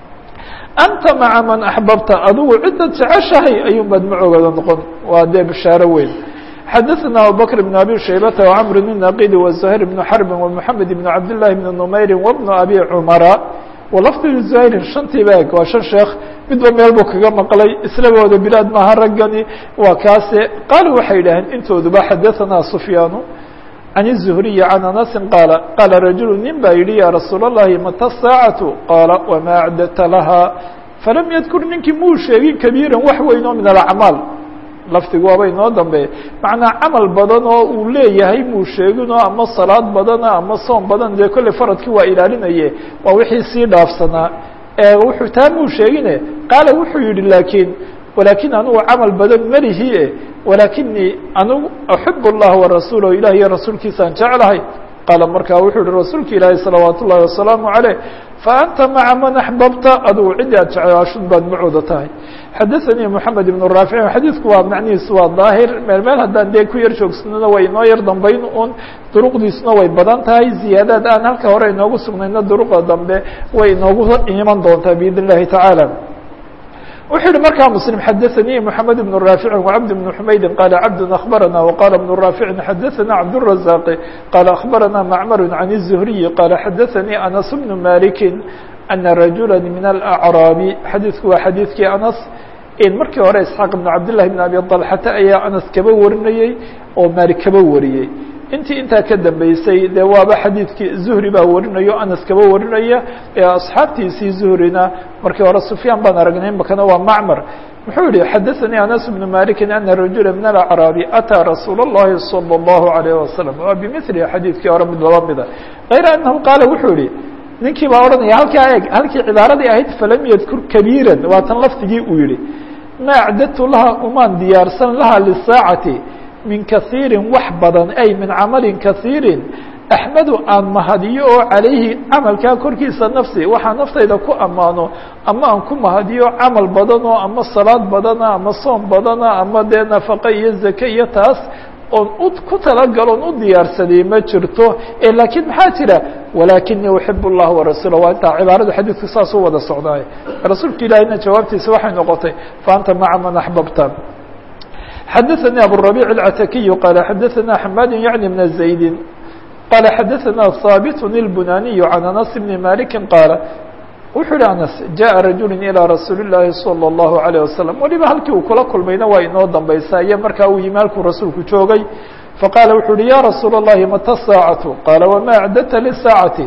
anta maca man axbabta adigu ciddad jeceshahay ayuun baad macoogeeda noqon waa dee bishaaro weyn xadaثna abubakr بn abi shaybata وcmr bn naqidi وزhayr bn xrbi ومحamed bn cabd لlahi bn نmayri وbn abi cmara walafd زhayrin shantii ba eg waa shan sheekh midba meel buu kaga maqlay islagooda bilaad maaha raggani waa kaase qaalu waxay yidhaaheen intooduba xadaثna sufyaanu can الزhriyi can anasi qaala qaala rajulu nin baa yihi ya rasuul الlahi mata الsaacaةu qaala wma acdadta laha falam ydkur ninkii muu sheegin kabiira wax weyn oo min alacmaal lafdigu waaba inoo dambeeya macnaa camal badan oo uu leeyahay muu sheeginoo ama salaad badana ama soom badan dee kolley faradkii waa ilaalinaye waa wixii sii dhaafsanaa wuxuu taa muu sheegine qaala wuxuu yihi laakiin walakin anugu camal badan melihi e walakinii anugu axib اllah warasuulah ilah iyo rasuulkiisaan jeclahay qaala markaa wuxuu yihi rasuulka ilaahi salawaat ullahi wasalaamu عaleyh faanta maca man axbabta adugu ciddii aad jeclaashud baad macooda tahay xadaثanii moxamed ibn raafic xadiidku waa macnihiisu waa daahir meel meel haddaan dee ku yar joogsanana way inoo yar dambayn un duruqdiisuna way badan tahay ziyaadaad aan halka hore inoogu sugnayna duruqda dambe way inoogu iman doontaa biidn اllahi tacaala wuxuu yihi markaa msلم xadaثnii mحamed بن raafici وcabd بن حmaydi qala cabd أخbarana وqala بن raafici xadaثna cabdالرaزاq qala أخbarana macmr عan الزhriي qala xadaثnii anas بن maliki أna rajula min الأعraabi xadiidku waa xadiidkii anas markii hore isxaaq بn cabdالlahi بn abi طalxata ayaa anas kaba warinayey oo maalik kaba wariyey intii intaa ka dambeysay dee waaba xadiidkii zuhri baa warinayo anas kaba warinaya asxaabtiisii zuhrina markii hore sufyaan baan aragnay makana waa macmar muxuu yihi xadaثanii anas bnu maliki ana rajula min alacraabi ataa rasuul اllahi salى اllahu عalayh wasalam waa bimili xadiidkii hore mid laba mida غayra anahu qaala wuxuu yihi ninkii baa odhanaya halkaa eeg halkii cibaaradii ahayd falam yadkur kabiira waa tan lafdigii uu yihi ma acdadtu laha umaan diyaarsan laha lisaacati min kaiirin wax badan ay min camalin kaiirin axmedu aan mahadiyo oo calayhi camalkaa korkiisa nafsi waxaa naftayda ku ammaano ama aan ku mahadiyo camal badanoo ama salaad badana ama soom badana ama dee nafaqe iyo zake iyo taas oon u ku talagaloon u diyaarsaday ma jirto laakiin maxaa jira walakinii uxib اllah warasuula waa intaa cibaarada xadiidku saas u wada socdaay rasuulka ilaahiyna jawaabtiisa waxay noqotay faanta maca man axbabta xadaثnي abالربيع العتakiي qال xadaثna حmاd yعnي بن زaيد qال xadaثna ثابت البناني عن أنس بن مالك qاaل wuxuu hi أنس جaءa رaجuل إلى رasuuل اللahi صلى الله عليه وسلم waliba halkii uu kula kulmayna waa inoo dambaysa iyo markaa uu yimi halkuu rasuulku joogay faqاala wuxuu uhi ya رasuul الlahi mata الsاaعaة qاala وma أعdدta للsاaعaةi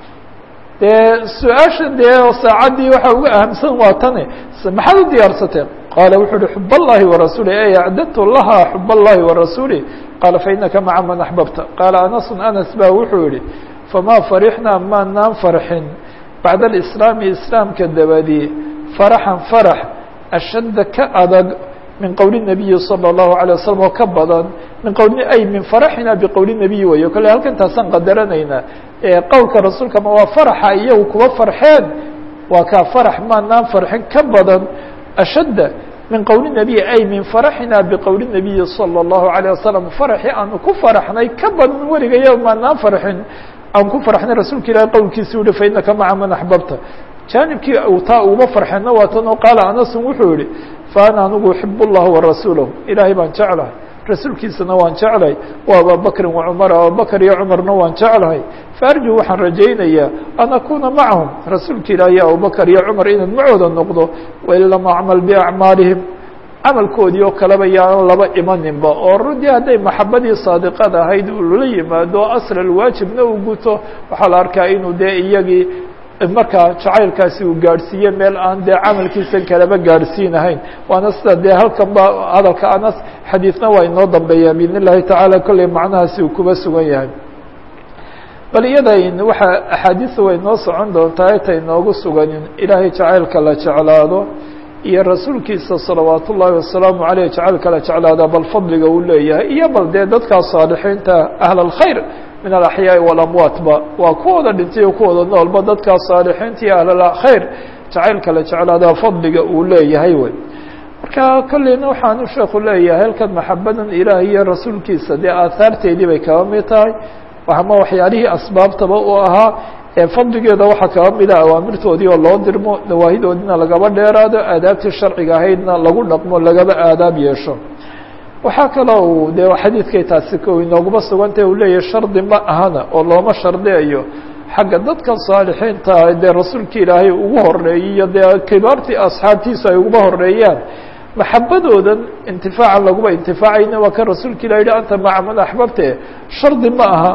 dee su-aasha dee saacaddii waxa uga ahamsan waa tane maxaad u diyaarsateen qaala wuxuu uhi xub اllahi warasuulih ey acdadtu laha xub اllahi warasuulih qaala fainaka maca man axbabta qaala anasun anas ba wuxuu yihi famaa farixnaa maanaan farxin bacda alislaami islaamka dabadii faraxan farax ashadda ka adag min qowli الnabiyi salى الlahu عalيه wasalam oo ka badan min qowli ay min faraxina biqowli nabiyi weyo kale halkan taasaan qadaranaynaa qowlka rasuulka ma waa faraxa iyagu kuwa farxeen waa kaa farax maanaan farxin ka badan ashadda min qowli nabiy ay min faraxina biqowli nabiyi salى الlahu عalيه wasalam faraxii aanu ku faraxnay ka badan weligayo maanaan farxin aan ku farxnay rasuulka ilahi qowlkiisi uhi fainaka maca man axbabta jaanibkii taa uma farxeenna waa tan oo qaala anasun wuxuu yihi faana anigu uxib اllah warasuulah ilaahay baan jeclahay rasuulkiisana waan jeclahay wa ababakrin wacumar abubakr iyo cumarna waan jeclahay faarju waxaan rajaynayaa an akuna macahum rasuulka ilaahi abubakr iyo cumar inaan macooda noqdo wain lam acmal biacmaalihim camalkoodii oo kaleba yaanan laba imaninba oo runtii hadday maxabadii saadiqad ahayd lala yimaado asl alwaajibna uu guto waxaa la arkaa inuu dee iyagii markaa jacaylkaasi uu gaadhsiiye meel aan dee camalkiisan kaleba gaadhsiinahayn waana sida dee halkan ba hadalka anas xadiidna waa inoo dambeeyaa biidn illahi tacaala kolley macnahaasi uu kuba sugan yahay bal iyada waxaa axaadiisa way noo socon doontaa etay noogu suganin ilaahay jacaylka la jeclaado iyo rasuulkiisa salawaat ullaahi wasalaamu aleyh jacaylka la jeclaada bal fadliga uu leeyahay iyo bal dee dadkaa saalixiinta ahl alkhayr min alaxyaai walamwaatba waa kuwooda dhintay o kuwooda noolba dadkaa saalixiinta iyo ahlalkhayr jacaylka la jeclaadaa fadliga uu leeyahay wey marka kolleyna waxaanu sheeku leeyahay halkan maxabadan ilaah iyo rasuulkiisa dee aahaarteedii bay kaba mid tahay ama waxyaalihii asbaabtaba uu ahaa ee fadligeeda waxaa kaba mida awaamirtoodii oo loo dirmo nawaahidoodina lagaba dheeraado aadaabtii sharciga ahaydna lagu dhaqmo lagaba aadaab yeesho waxaa kaloo uu dee xadiidkay taasi ko inooguma sugantah uu leeyahay shardi ma ahana oo looma shardiyayo xagga dadka saalixiinta dee rasuulka ilaahay ugu horeeyey iyo dee kibaartii asxaabtiisu ay uguba horeeyaan maxabadoodan intifaacan laguma intifaacayna waa kan rasuulka ilah yihi anta maca man axbabte shardi ma aha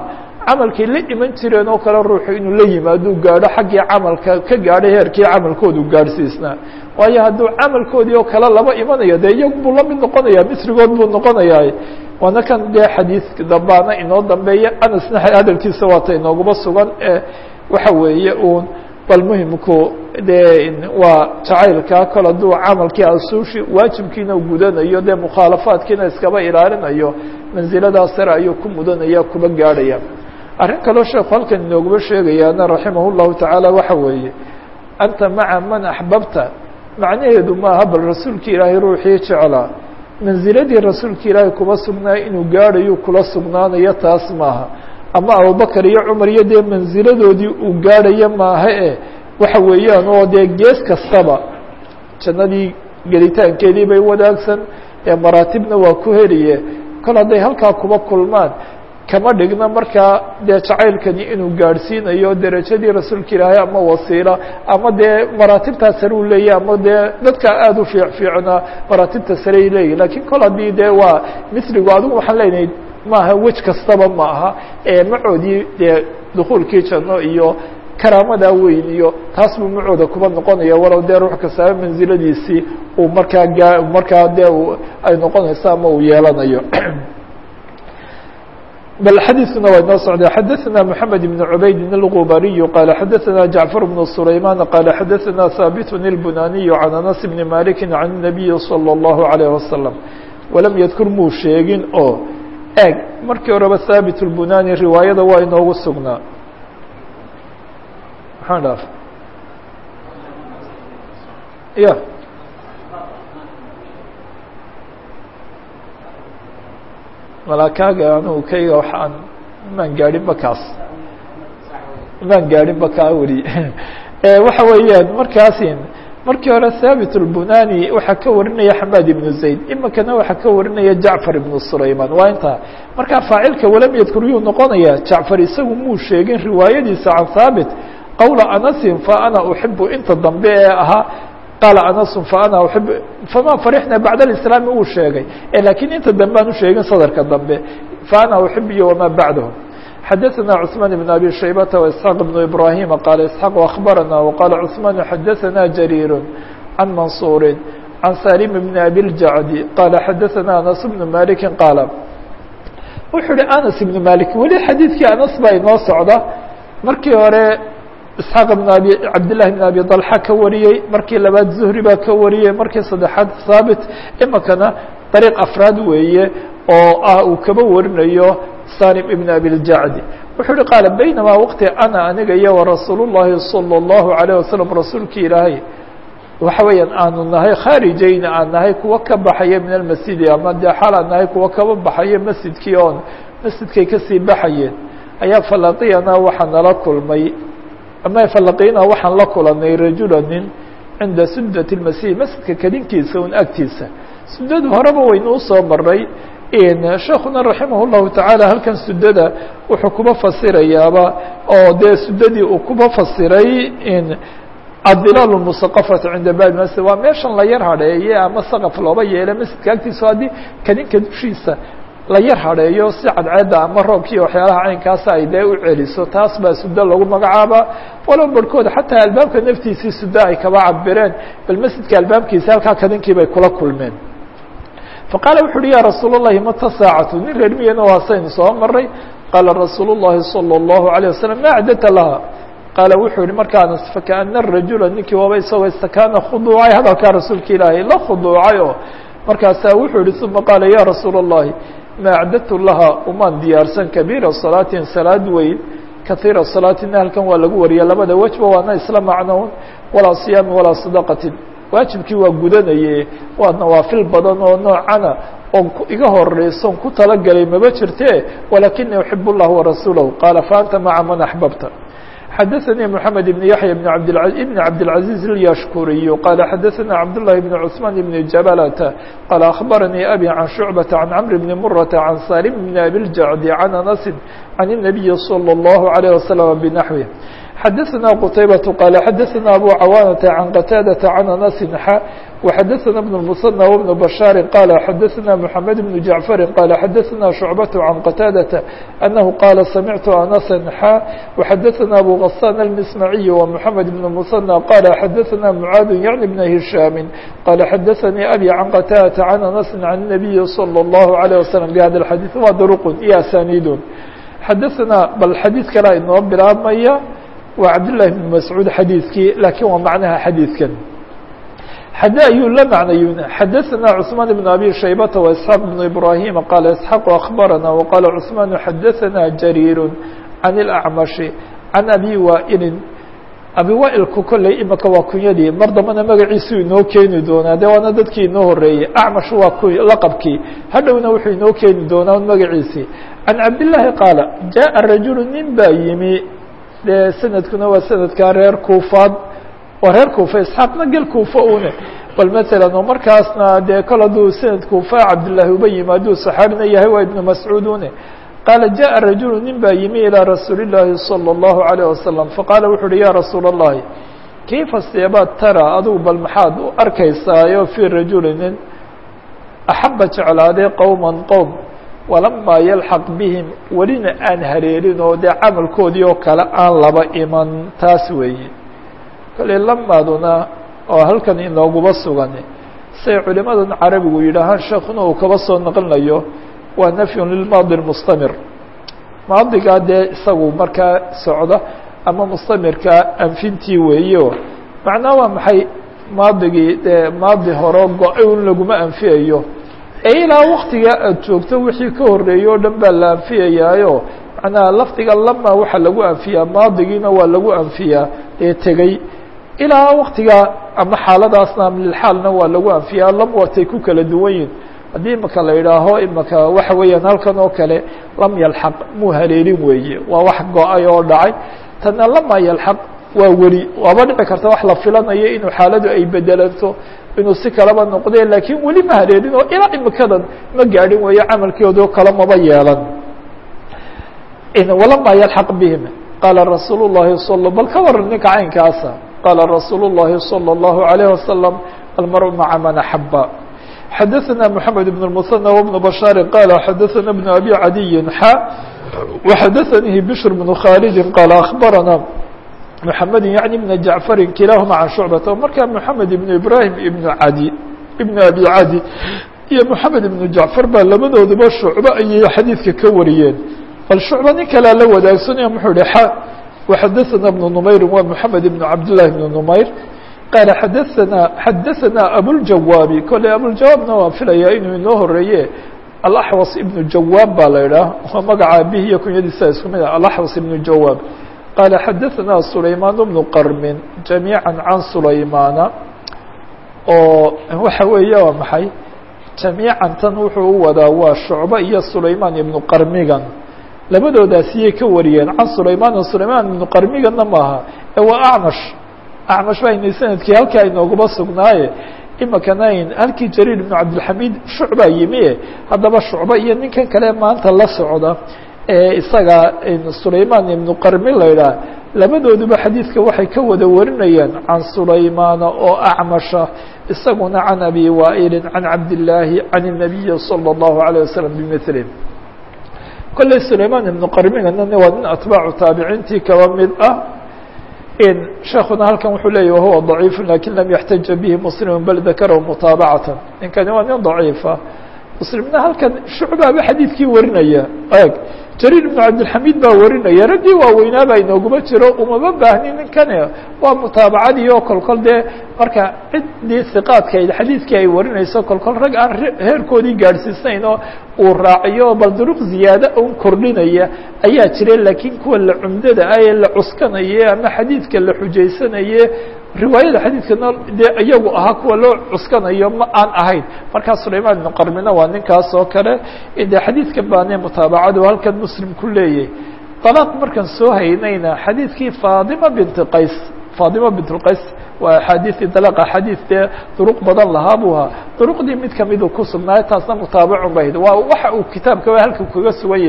camalkay la iman jireen oo kale ruuxu inuu la yimaaduu gaadho xaggii camalka ka gaadhay heerkii camalkoodu gaadhsiisnaa waayo hadduu camalkoodii oo kale laba imanayo dee iyagu buu la mid noqonaya misrigood buu noqonayaa waana kan dee xadiidka dambaana inoo dambeeya anasna hadalkiisa waata inooguma sugan ee waxa weeye uun bal muhimku dee waa jacaylka kol hadduu camalkii asuushi waajibkiina gudanayo dee mukhaalafaadkiina iskaba ilaalinayo mansiladaas sare ayuu ku mudanaya kuba gaadhaya arrin kaloo sheekhu halkan inooguma sheegayaana raximah llahu tacaala waxa weeye anta maca man axbabta macnaheedu maaha bal rasuulki ilaahay ruuxii jeclaa manziladii rasuulka ilaahay kuba sugnaayo inuu gaadhayo kula sugnaanayo taas maaha ama abubakar iyo cumar iyo dee manziladoodii uu gaadhayo maaha e waxa weeyaan oo dee gees kastaba jannadii gelitaankeedii bay wadaagsan ee maraatibna waa ku heliye kol hadday halkaa kuba kulmaan kama dhigna markaa dee jacaylkani inuu gaadhsiinayo derajadii rasuulka ilaahay ama wasiila ama dee maraatibtaa sare u leeyahy ama dee dadka aada u fiic fiicnaa maraatibta sarey leeyahy lakiin kol haddii dee waa misrigu adigu waxaan leenahay maaha wej kastaba ma aha ee macoodii dee dukuulkii janno iyo karaamadaa weyn iyo taas buu macooda kuba noqonaya walow dee ruux kastaaba mansiladiisii uu markaa gaa markaa dee ay noqonayso ama uu yeelanayo bل xadيثkuna waa inoo socda xadثna محamed بن عubayd الغubariي qال xadثna جaعفر بن سulayman qال xadثna haaبt البunaniي عan أنس بن مالك عن النبي صلى الله عليه وسلم walam ydkur muu sheegin oo eg markii horeba haaبت الbunani riwaayada waa inoogu sugnaa maxaa dhaaf ya malakaaga anugu kayga waxaan maan gaadhinba kaas maan gaadhinba kaa weli waxa weeyaan markaasin markii hore thaabit الbunani waxaa ka warinaya xamaad ibnu zayd imikana waxaa ka warinaya jacfar ibnu sulayman waa intaa markaa faacilka walam yadkur yuu noqonaya jacfar isagu muu sheegin riwaayadiisa can thaabit qowla anasin fa ana uxibu inta dambe ee ahaa qaala anasu faana uib fama farixna bacd alislaami uu sheegay lakiin inta dambe aan usheegin sadarka dambe faana uxib iyo wamaa bacdahu xadaثna cثmaan بn abi shaybata وإسحاaq بn ibrahima qaala isxaaq akhbarana waqaala cثmaan xadaثna jariir can mansuuri can salim bn abi اljacdi qaala xadaثna anas bn maliki qaala wuxuu uhi anas ibn malik weli xadiidkii anas baa inoo socda markii hore isxaaq bn abi cabdillahi bn abi dalxa ka wariyey markii labaad zuhri baa ka wariyey markii saddexaad haabit imikana dariiq afraad weeye oo ah uu kaba warinayo salim ibn abi ljacdi wuxuu uhi qaala baynamaa waqti ana aniga iyo warasuul llahi salى اllahu alayه wasalam rasuulki ilaahay waxa weeyaan aanu nahay khaarijayna aan nahay kuwa ka baxaya min almasjidi ama dee xaal aan nahay kuwa kaba baxaya masjidkii oon masjidkay kasii baxayeen ayaa falaqiyana waxaa nala kulmay ama falaqina waxaan la kulanay rajula nin cinda sudat اmasih masjidka kadinkiisa un agtiisa sudada horeba waynu usoo maray sheekuna raximah اllahu taعaalى halkan sudada wuxuu kuba fasirayaaba oo dee sudadii uu kuba fasiray adilaal musaqafati cinda bab masjid waa meeshan la yar hadheeye ama saqaf looba yeela masjidka agtiisa haddii kadinka dushiisa la yar hadheeyo si cadceedda ama roobkiiyo waxyaalaha caynkaasa ay dee u celiso taas baa sudo lagu magacaaba walow barhkood xataa albaabka naftiisii sudo ay kaba cabireen bal masjidka albaabkiisa halkaa kadinkii bay kula kulmeen faqaala wuxu uhi ya rasuul الlahi mata saacatu nin reer miyana waasaynu soo maray qaala rasuul الlahi salى الlahu عalيه wasalam ma acdata laha qaala wuxuu yihi markaanas fakaana rajula ninkii waaba isagoo istakaana khuduucay hadalkaa rasuulka ilaahay la khuduucay oo markaasaa wuxuu yihi uma qaala ya rasuul الlahi ma acdadtu laha umaan diyaarsan kabiira salaatin salaad weyn kahiira salaatina halkan waa lagu wariya labada wejba waana isla macnown walaa siyaami walaa sadaqatin waajibkii waa gudanaye waa nawaafil badan oo noocana oon iga horeyson ku talagalay maba jirte walakini uxib اllah warasuulahu qaala faanta maca man axbabta xadaثnي محamed بن yaحyى بن بn cabdالعaزيز الyashkuriي qala xadaثna cabdاللahi بن cثmaan بن jabalة qala aخbaranii abي can شhucbaةa can cmr bni murata can salim bn abi اljacdi can anasi can النabiyi slى الlahu عalيه waslم bnaxوih xadaثna qتaybaة qال xadaثna abو cawاnةa عan qتاadaةa عan أنس xa وxadaثna بن المثنى وبن بشhاaر qال xadaثna محamed بن جaعفر qال xadaثna شhuعبة عan qتاadaةa أنه qاla samعtu أنسا xa وxadaثna أbو غسان المسمعي ومحamed بن المثنى qال xadaثna معاad yعن بن هiشhاm qال xadaثnي أbي عan qتاadaةa عan أنس عن النبي صلى الله عليه وسلم بhda الحadيث wa drq iyo أسانيd xadaثna bal xadيiث kala inoo bilaabmaya waa cabdاللahi بن mascuud xadiidkii lakiin waa macnaha xadiidkan xade ayuu la macnayun xadaثna cثmaan بن abi shaybata وإسحاaq بن ibrahima qala isحاaq أخbarana وqala cثmaan xadaثna jariir عan الأcmaشhi عan abi waa'ilin abi waailku kolley imika waa kunyadii mar dambana magaciisuu inoo keeni doonaa de waana dadkii inoo horeeyey acmash waa ku laqabkii hadhowna wuxuu inoo keeni doonaa magaciisii can cabdالlahi qaala jaءa rajulu nin baa yimi dee sanadkuna waa sanadkaa reer kuufaad waa reer kuufa isxaaqna gel kuufa une bal matalan oo markaasna dee kol hadduu sanad kuufa cabdillaahi uba yimi hadduu saxaabina yahay waa ibnu mascuud une qaala jaءa rajulu nin baa yimi ilىa rasuuli الlaahi salى الlahu عalيه wasalam faqaala wuxu uhi ya rasuula الlahi kayfa seebaad tara adugu bal maxaad u arkaysaayo fii rajuli nin axaba jeclaaday qowma qowm walamaa yalxaq bihim welina aan hareerin oo dee camalkoodii oo kale aan laba iman taas weeye kale lamaaduna oo halkan inooguba sugan say culimadan carabigu yidhaahaan sheekuna uu kaba soo naqlinayo waa nafyun lilmaadi mustamir maadigaa dee isagu markaa socda ama mustamirka anfintii weeyo macnaa waa maxay maadigii dee maadi horo go-ay un laguma anfiyayo ee ilaa waktigaa aada joogto wixii ka horreeyey o dhan baa la anfiyayaayo macnaha lafdiga lama waxaa lagu anfiyaa maadigiina waa lagu anfiyaa ee tegey ilaa waktigaa ama xaaladaasna lilxaalna waa lagu anfiyaa lam watay ku kala duwan yihin haddii imaka la idhaaho imaka waxa weeyaan halkan oo kale lam yalxaq muu haleelin weeye waa wax go-ay oo dhacay tana lama yalxaq waa weli waaba dhici karta wax la filanayo inuu xaaladu ay bedelanto inuu si kalaba noqde laakiin weli ma hareerin oo ilaa imikadan ma gaadhin weeyo camalkoodo kale maba yeelan walama yalxaq bihim qaala rasuul الlahi sal bal ka waran ninka caynkaasa qaala rasuul الlahi salى الlahu عalيه wasalam almaru maca man axaba xadaثna mحamed بن المثنى وبن بشhاaر qال xadaثna بن أbي عadي xا وxadaثnيi بشhr بن khالد qال أخbarana محamed yعnي بن جaعفر kilahma عan شhuعبة markaa محamed بن إbrahim بن adي بن أbي عadي iyo محamed بن جaعفر baa labadooduba shucbo ayay xadiidka ka wariyeen bal shucba nin kalea la wadaagsanaya muxuu hi xa وxadaثna بن نmayr wa محamed بن cabdاللahi بن نmayr qaala xadaثana xadaثana abuljawaabi kolley abuljawaabna waan filayaa inuu inoo horeeye alaxwas ibnu jawaab baa la idhaah waa magaca abihi iyo kunyadiisa isku mid ah alaxwas ibnu jawaab qaala xadaثana sulaymaan bnu qarmin jamiiعa can sulaymaana oo waxa weeye waa maxay jamiican tan wuxuu u wadaa waa shucba iyo sulaymaan ibnu qarmigan labadoodaasiyay ka wariyeen can sulaymaan sulaymaan ibnu qarmiganna maaha ee waa acmash acmash baynu sanadkii halkaa inooguma sugnaaye imikanayn halkii jariir ibnu cabdilxamiid shucbaa yimi haddaba shucba iyo ninkan kale maanta la socda ee isaga sulaymaan ibnu qarmi la idhaah labadooduba xadiidka waxay ka wada warinayaan can sulaymaana oo acmasha isaguna can abi waa'ilin can cabdillaahi can الnabiyi salى الlahu عalيه wasalam bimili kolley sulaymaan ibnu qarmigana waa nin atbaacu taabiciintii kaba mid ah sheekuna halkan wuxuu leeyah wahuwa ضaciifu lakin lam yaxtaja bihi muslimu bal dakarahu mutaabacatan ninkani waa nin daciifa muslimna halkan shucbaaba xadiidkii warinaya eg jariir ibnu cabdilxamiid baa warinaya raggii waaweynaa baa inooguma jiro umama baahni ninkani waa mutaabacadii oo kolkol dee marka ciddii hiqaadkayd xadiidkii ay warinayso kolkol rag aan heerkoodii gaadhsiisnayn oo uu raaciyo bal duruq ziyaada un kordhinaya ayaa jira laakiin kuwa la cumdada ah ee la cuskanaye ama xadiidka la xujaysanaye riwaayada xadiidkana dee iyagu ahaa kuwa loo cuskanayo ma aan ahayn markaa sulaymaan ibnu qarmina waa ninkaas oo kale dee xadiidka baane mutaabacadu halkan muslim ku leeyahy dalaaq markaan soo haynayna xadiidkii faadima binti qays faadima bint qays waa axaadiثii dalaq axaadiث dee duruq badan lahaa buu ahaa duruqdii mid kamiduu ku sugnaayo taasna mutaabacun ba hayd waa waxa uu kitaabka halka kaga sugan yahay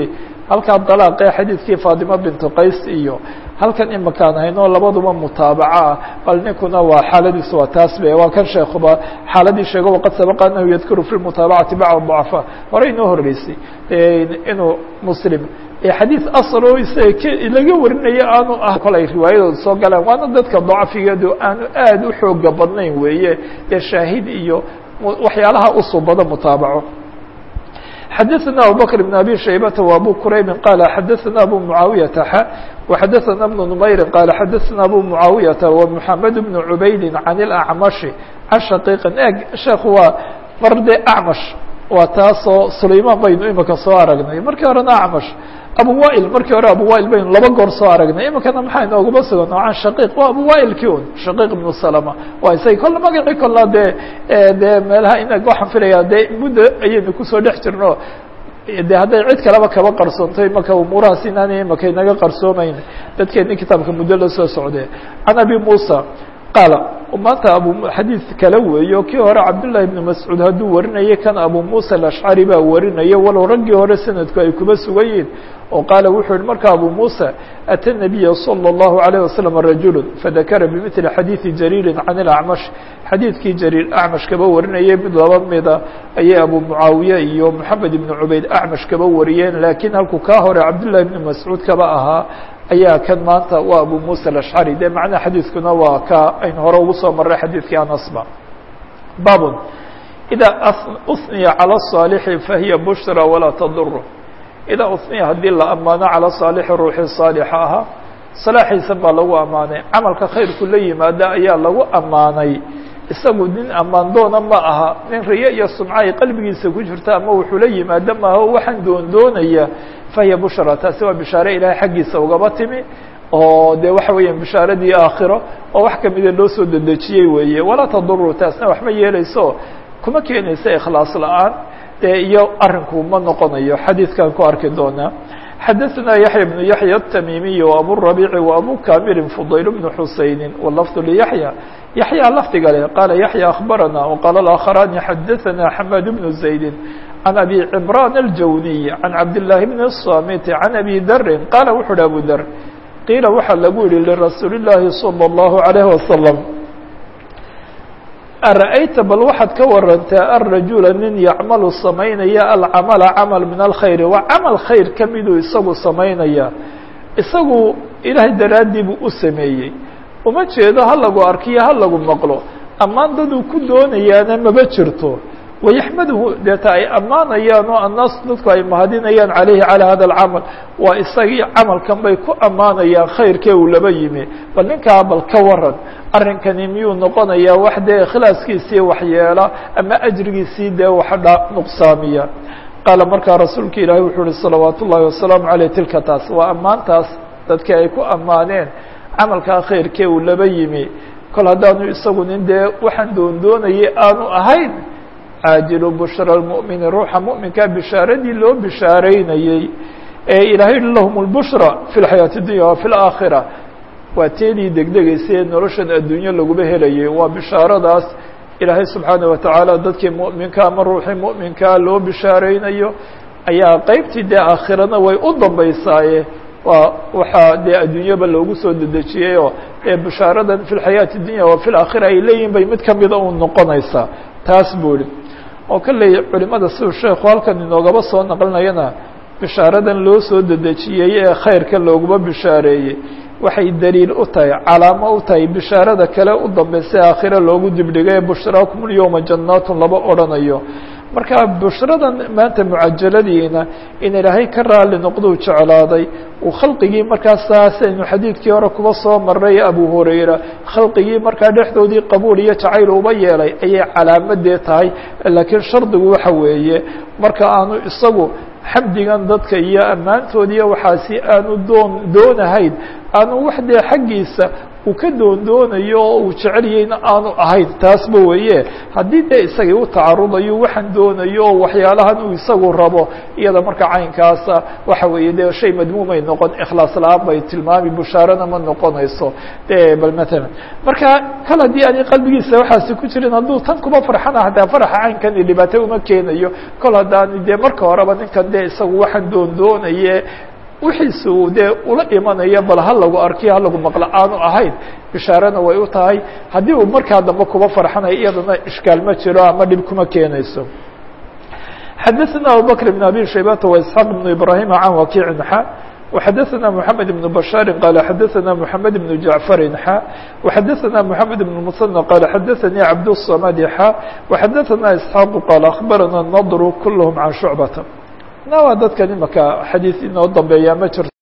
halkaa dalaaqee xadiidkii faatimo bintu qays iyo halkan imakaan hayno labaduba mutaabaco ah bal ninkuna waa xaaladiisu waa taas be waa kan sheekuba xaaladii sheego waqad sabaqa anahu yadkuru fi mutaabacati bacd ضacfa hore inoo horeysay inuu muslim xadiid asal oo isaga laga warinayo aanu ah kolay riwaayadooda soo galaan waana dadka dacfigeedu aanu aad u xooga badnayn weeye ee shaahid iyo waxyaalaha usubada mutaabaco xadaثna abubakr بn abi shaybata و abu quraybi qala xadaثna abu muعaawiyata x وxadaثna بn نmayri qala xadaثna abu muعaawiyata ومحamed بn cubaydi can الأcmashi can shaqiiqin eg sheekhu waa mar de acmash waa taasoo sulayman baynu imika soo aragnay markii horena acmash abu wail markii hore abu wail baynu laba goor soo aragnay imikana maxaa inooguma sugan can shaqiiq waa abu wailki un shaqiiq ibnu salama waa isaga kolle magacii kolla dee dee meelaha ina waxaan filaya dee muddo ayaynu kusoo dhex jirno de hadday cid kaleba kaba qarsoonto imaka umuurahaas inaanay imaka inaga qarsoomayn dadkeeni kitaabka muddo la soo socde can abi musa qaala maanta abu xadiid kale weeyo kii hore cabdullahi ibnu mascuud hadduu warinayay kan abu musa alashcari baa warinaya walow raggii hore sanadku ay kuba sugan yihin oo qaala wuxuu yihi marka abu musa ata nabiya salى اllahu عalيه wasalam rajulu fadakara bimili xadiidi jariiri can ilacmash xadiidkii jariir acmash kaba warinayay mid laba mida ayay abu mucaawiye iyo moxamed ibnu cubayd acmash kaba wariyeen laakiin halkuu kaa hore cabdullahi ibnu mascuud kaba ahaa ayaa kan maanta waa abu musa alashcari de macnaha xadiidkuna waa ka aynu hore ugu soo maray xadiidkii anasba babun idaa uniya calى الصaalixi fahiya bushra walaa tadur idaa uniya haddii la ammaano calى صaalixi ruuxii saalixa ahaa salaaxiisa baa lagu ammaanay camalka khayrku la yimaada ayaa lagu ammaanay isagu nin ammaan doona ma aha nin riye iyo sumca ay qalbigiisa ku jirta ama wuxuu la yimaado maaha o waxaan doon doonaya fahiya bushra taasi waa bishaare ilaahay xaggiisa ugaba timi oo de waxa weeyaan bishaaradii aakhiro oo wax kamida loo soo dedejiyey weeye walaa taduru taasna waxma yeeleyso kuma keenaysa ikhlaas la-aan dee iyo arinku ma noqonayo xadiidkan ku arki doonaa xadaثna yaحya بن yaحya التmimiي وabu الرaبيع وabu kamilin fضayl بن xusayni wlfظ لyaحyى yaحyى lafdiga le qala yaحyى أخbarana وqala الآkخrani xadaثna xmad بن زaydi عan abi cمrان الjawniي عan cabdاللahi بن الصamit عan abi dri qala wuxu uhi abu dr qiila waxaa lagu yihi lirasuuli الlahi صلى الlaه عليه وsلم ara'ayta bal waxaad ka warantaa alrajula nin yacmalu samaynaya alcamala camal min alkhayri waa camal khayr ka miduu isagu samaynaya isagu ilaahay daraaddii buu u sameeyey uma jeedo ha lagu arkiyo ha lagu maqlo ammaan daduu ku doonayaana maba jirto wayaxmaduhu deeta ay ammaanayaan oo annaas dadku ay mahadinayaan calayhi calaa hada alcamal waa isagii camalkan bay ku ammaanayaan khayrkee uu laba yimi bal ninkaa bal ka waran arrinkani miyuu noqonayaa wax dee ikhlaaskiisii waxyeela ama ajrigiisii dee waxdha nuqsaamiya qaala markaa rasuulka ilaahi wuxuu uhi salawaat ullaahi wasalaamu caleyh tilka taas waa ammaantaas dadkii ay ku ammaaneen camalkaa khayrkee uu laba yimi kol haddaanu isagu nin dee waxaan doondoonayay aanu ahayn caajilu bushra lmu'mini ruuxa mu'minkaa bishaaradii loo bishaaraynayey ee ilaahay yihi lahum lbushra fi lxayaati اdunya wa fi laakhira waa teedii degdegaysa ee noloshan adduunyo laguba helayay waa bishaaradaas ilaahay subxaana watacaala dadkii mu'minka ama ruuxii mu'minkaa loo bishaaraynayo ayaa qeybtii dee aakhirana way u dambaysaaye waa waxaa dee adduunyaba loogu soo dedejiyey oo ee bishaaradan fi lxayaati اdunya wa fi laakhira ay leeyihin bay mid kamida u noqonaysaa taas buu ihi oo kalley culimada siduu sheekhu halkan inoogaba soo naqlinayana bishaaradan loo soo dedejiyey ee khayrka looguma bishaareeyey waxay daliil u tahay calaamo u tahay bishaarada kale u dambaysa aakhire loogu dibdhigay ee bushraakum lyowma jannaatun laba odhanayo marka bushradan maanta mucajaladiina in ilaahay ka raali noqduu jeclaaday uu khalqigii markaas saasaynu xadiidkii hore kuba soo maray abu hurayra khalqigii markaa dhexdoodii qabuul iyo jacayl uba yeelay ayay calaamadee tahay laakiin shardigu waxa weeye marka aanu isagu xamdigan dadka iyo ammaantood iyo waxaasi aanu doon doonahayn aanu wax dee xaggiisa uu ka doondoonayo oo uu jecelyayna aanu ahayn taasba weeye haddii dee isagii u tacarudayo waxaan doonayo oo waxyaalahan uu isagu rabo iyada marka caynkaasa waxa weeye dee shay madmuumay noqon ikhlaas la-aan bay tilmaami bushaarana ma noqonayso de bal matalan marka kal haddii ani qalbigiisa waxaasi ku jirin hadduu tan kuma farxana hataa faraxa caynkani dhibaato uma keenayo kol haddaani dee marka horeba ninkan dee isagu waxaan doondoonaye wixiisa uu dee ula imanayo bal ha lagu arkiyo ha lagu maqlo aanu ahayn bishaarana way u tahay haddii uu markaa dambe kuba farxanayo iyadana ishkaal ma jiro ama dhib kuma keenayso xadaثna abubakr بn abi shaybata وaisxaaq بn ibrahim can wakiicin xa وxadaثna mحamed بن bشhاari qal xadaثna mحamed بن jaعفari xa وxadaثna mحamed بن mثنى qal xadaثnii cabdالصmd xa وxadaثna isxaaq qal aخbarana الnadr kulhm can shucbata na waa dadkan imaka xadiiث inoo dambeeya ma jirto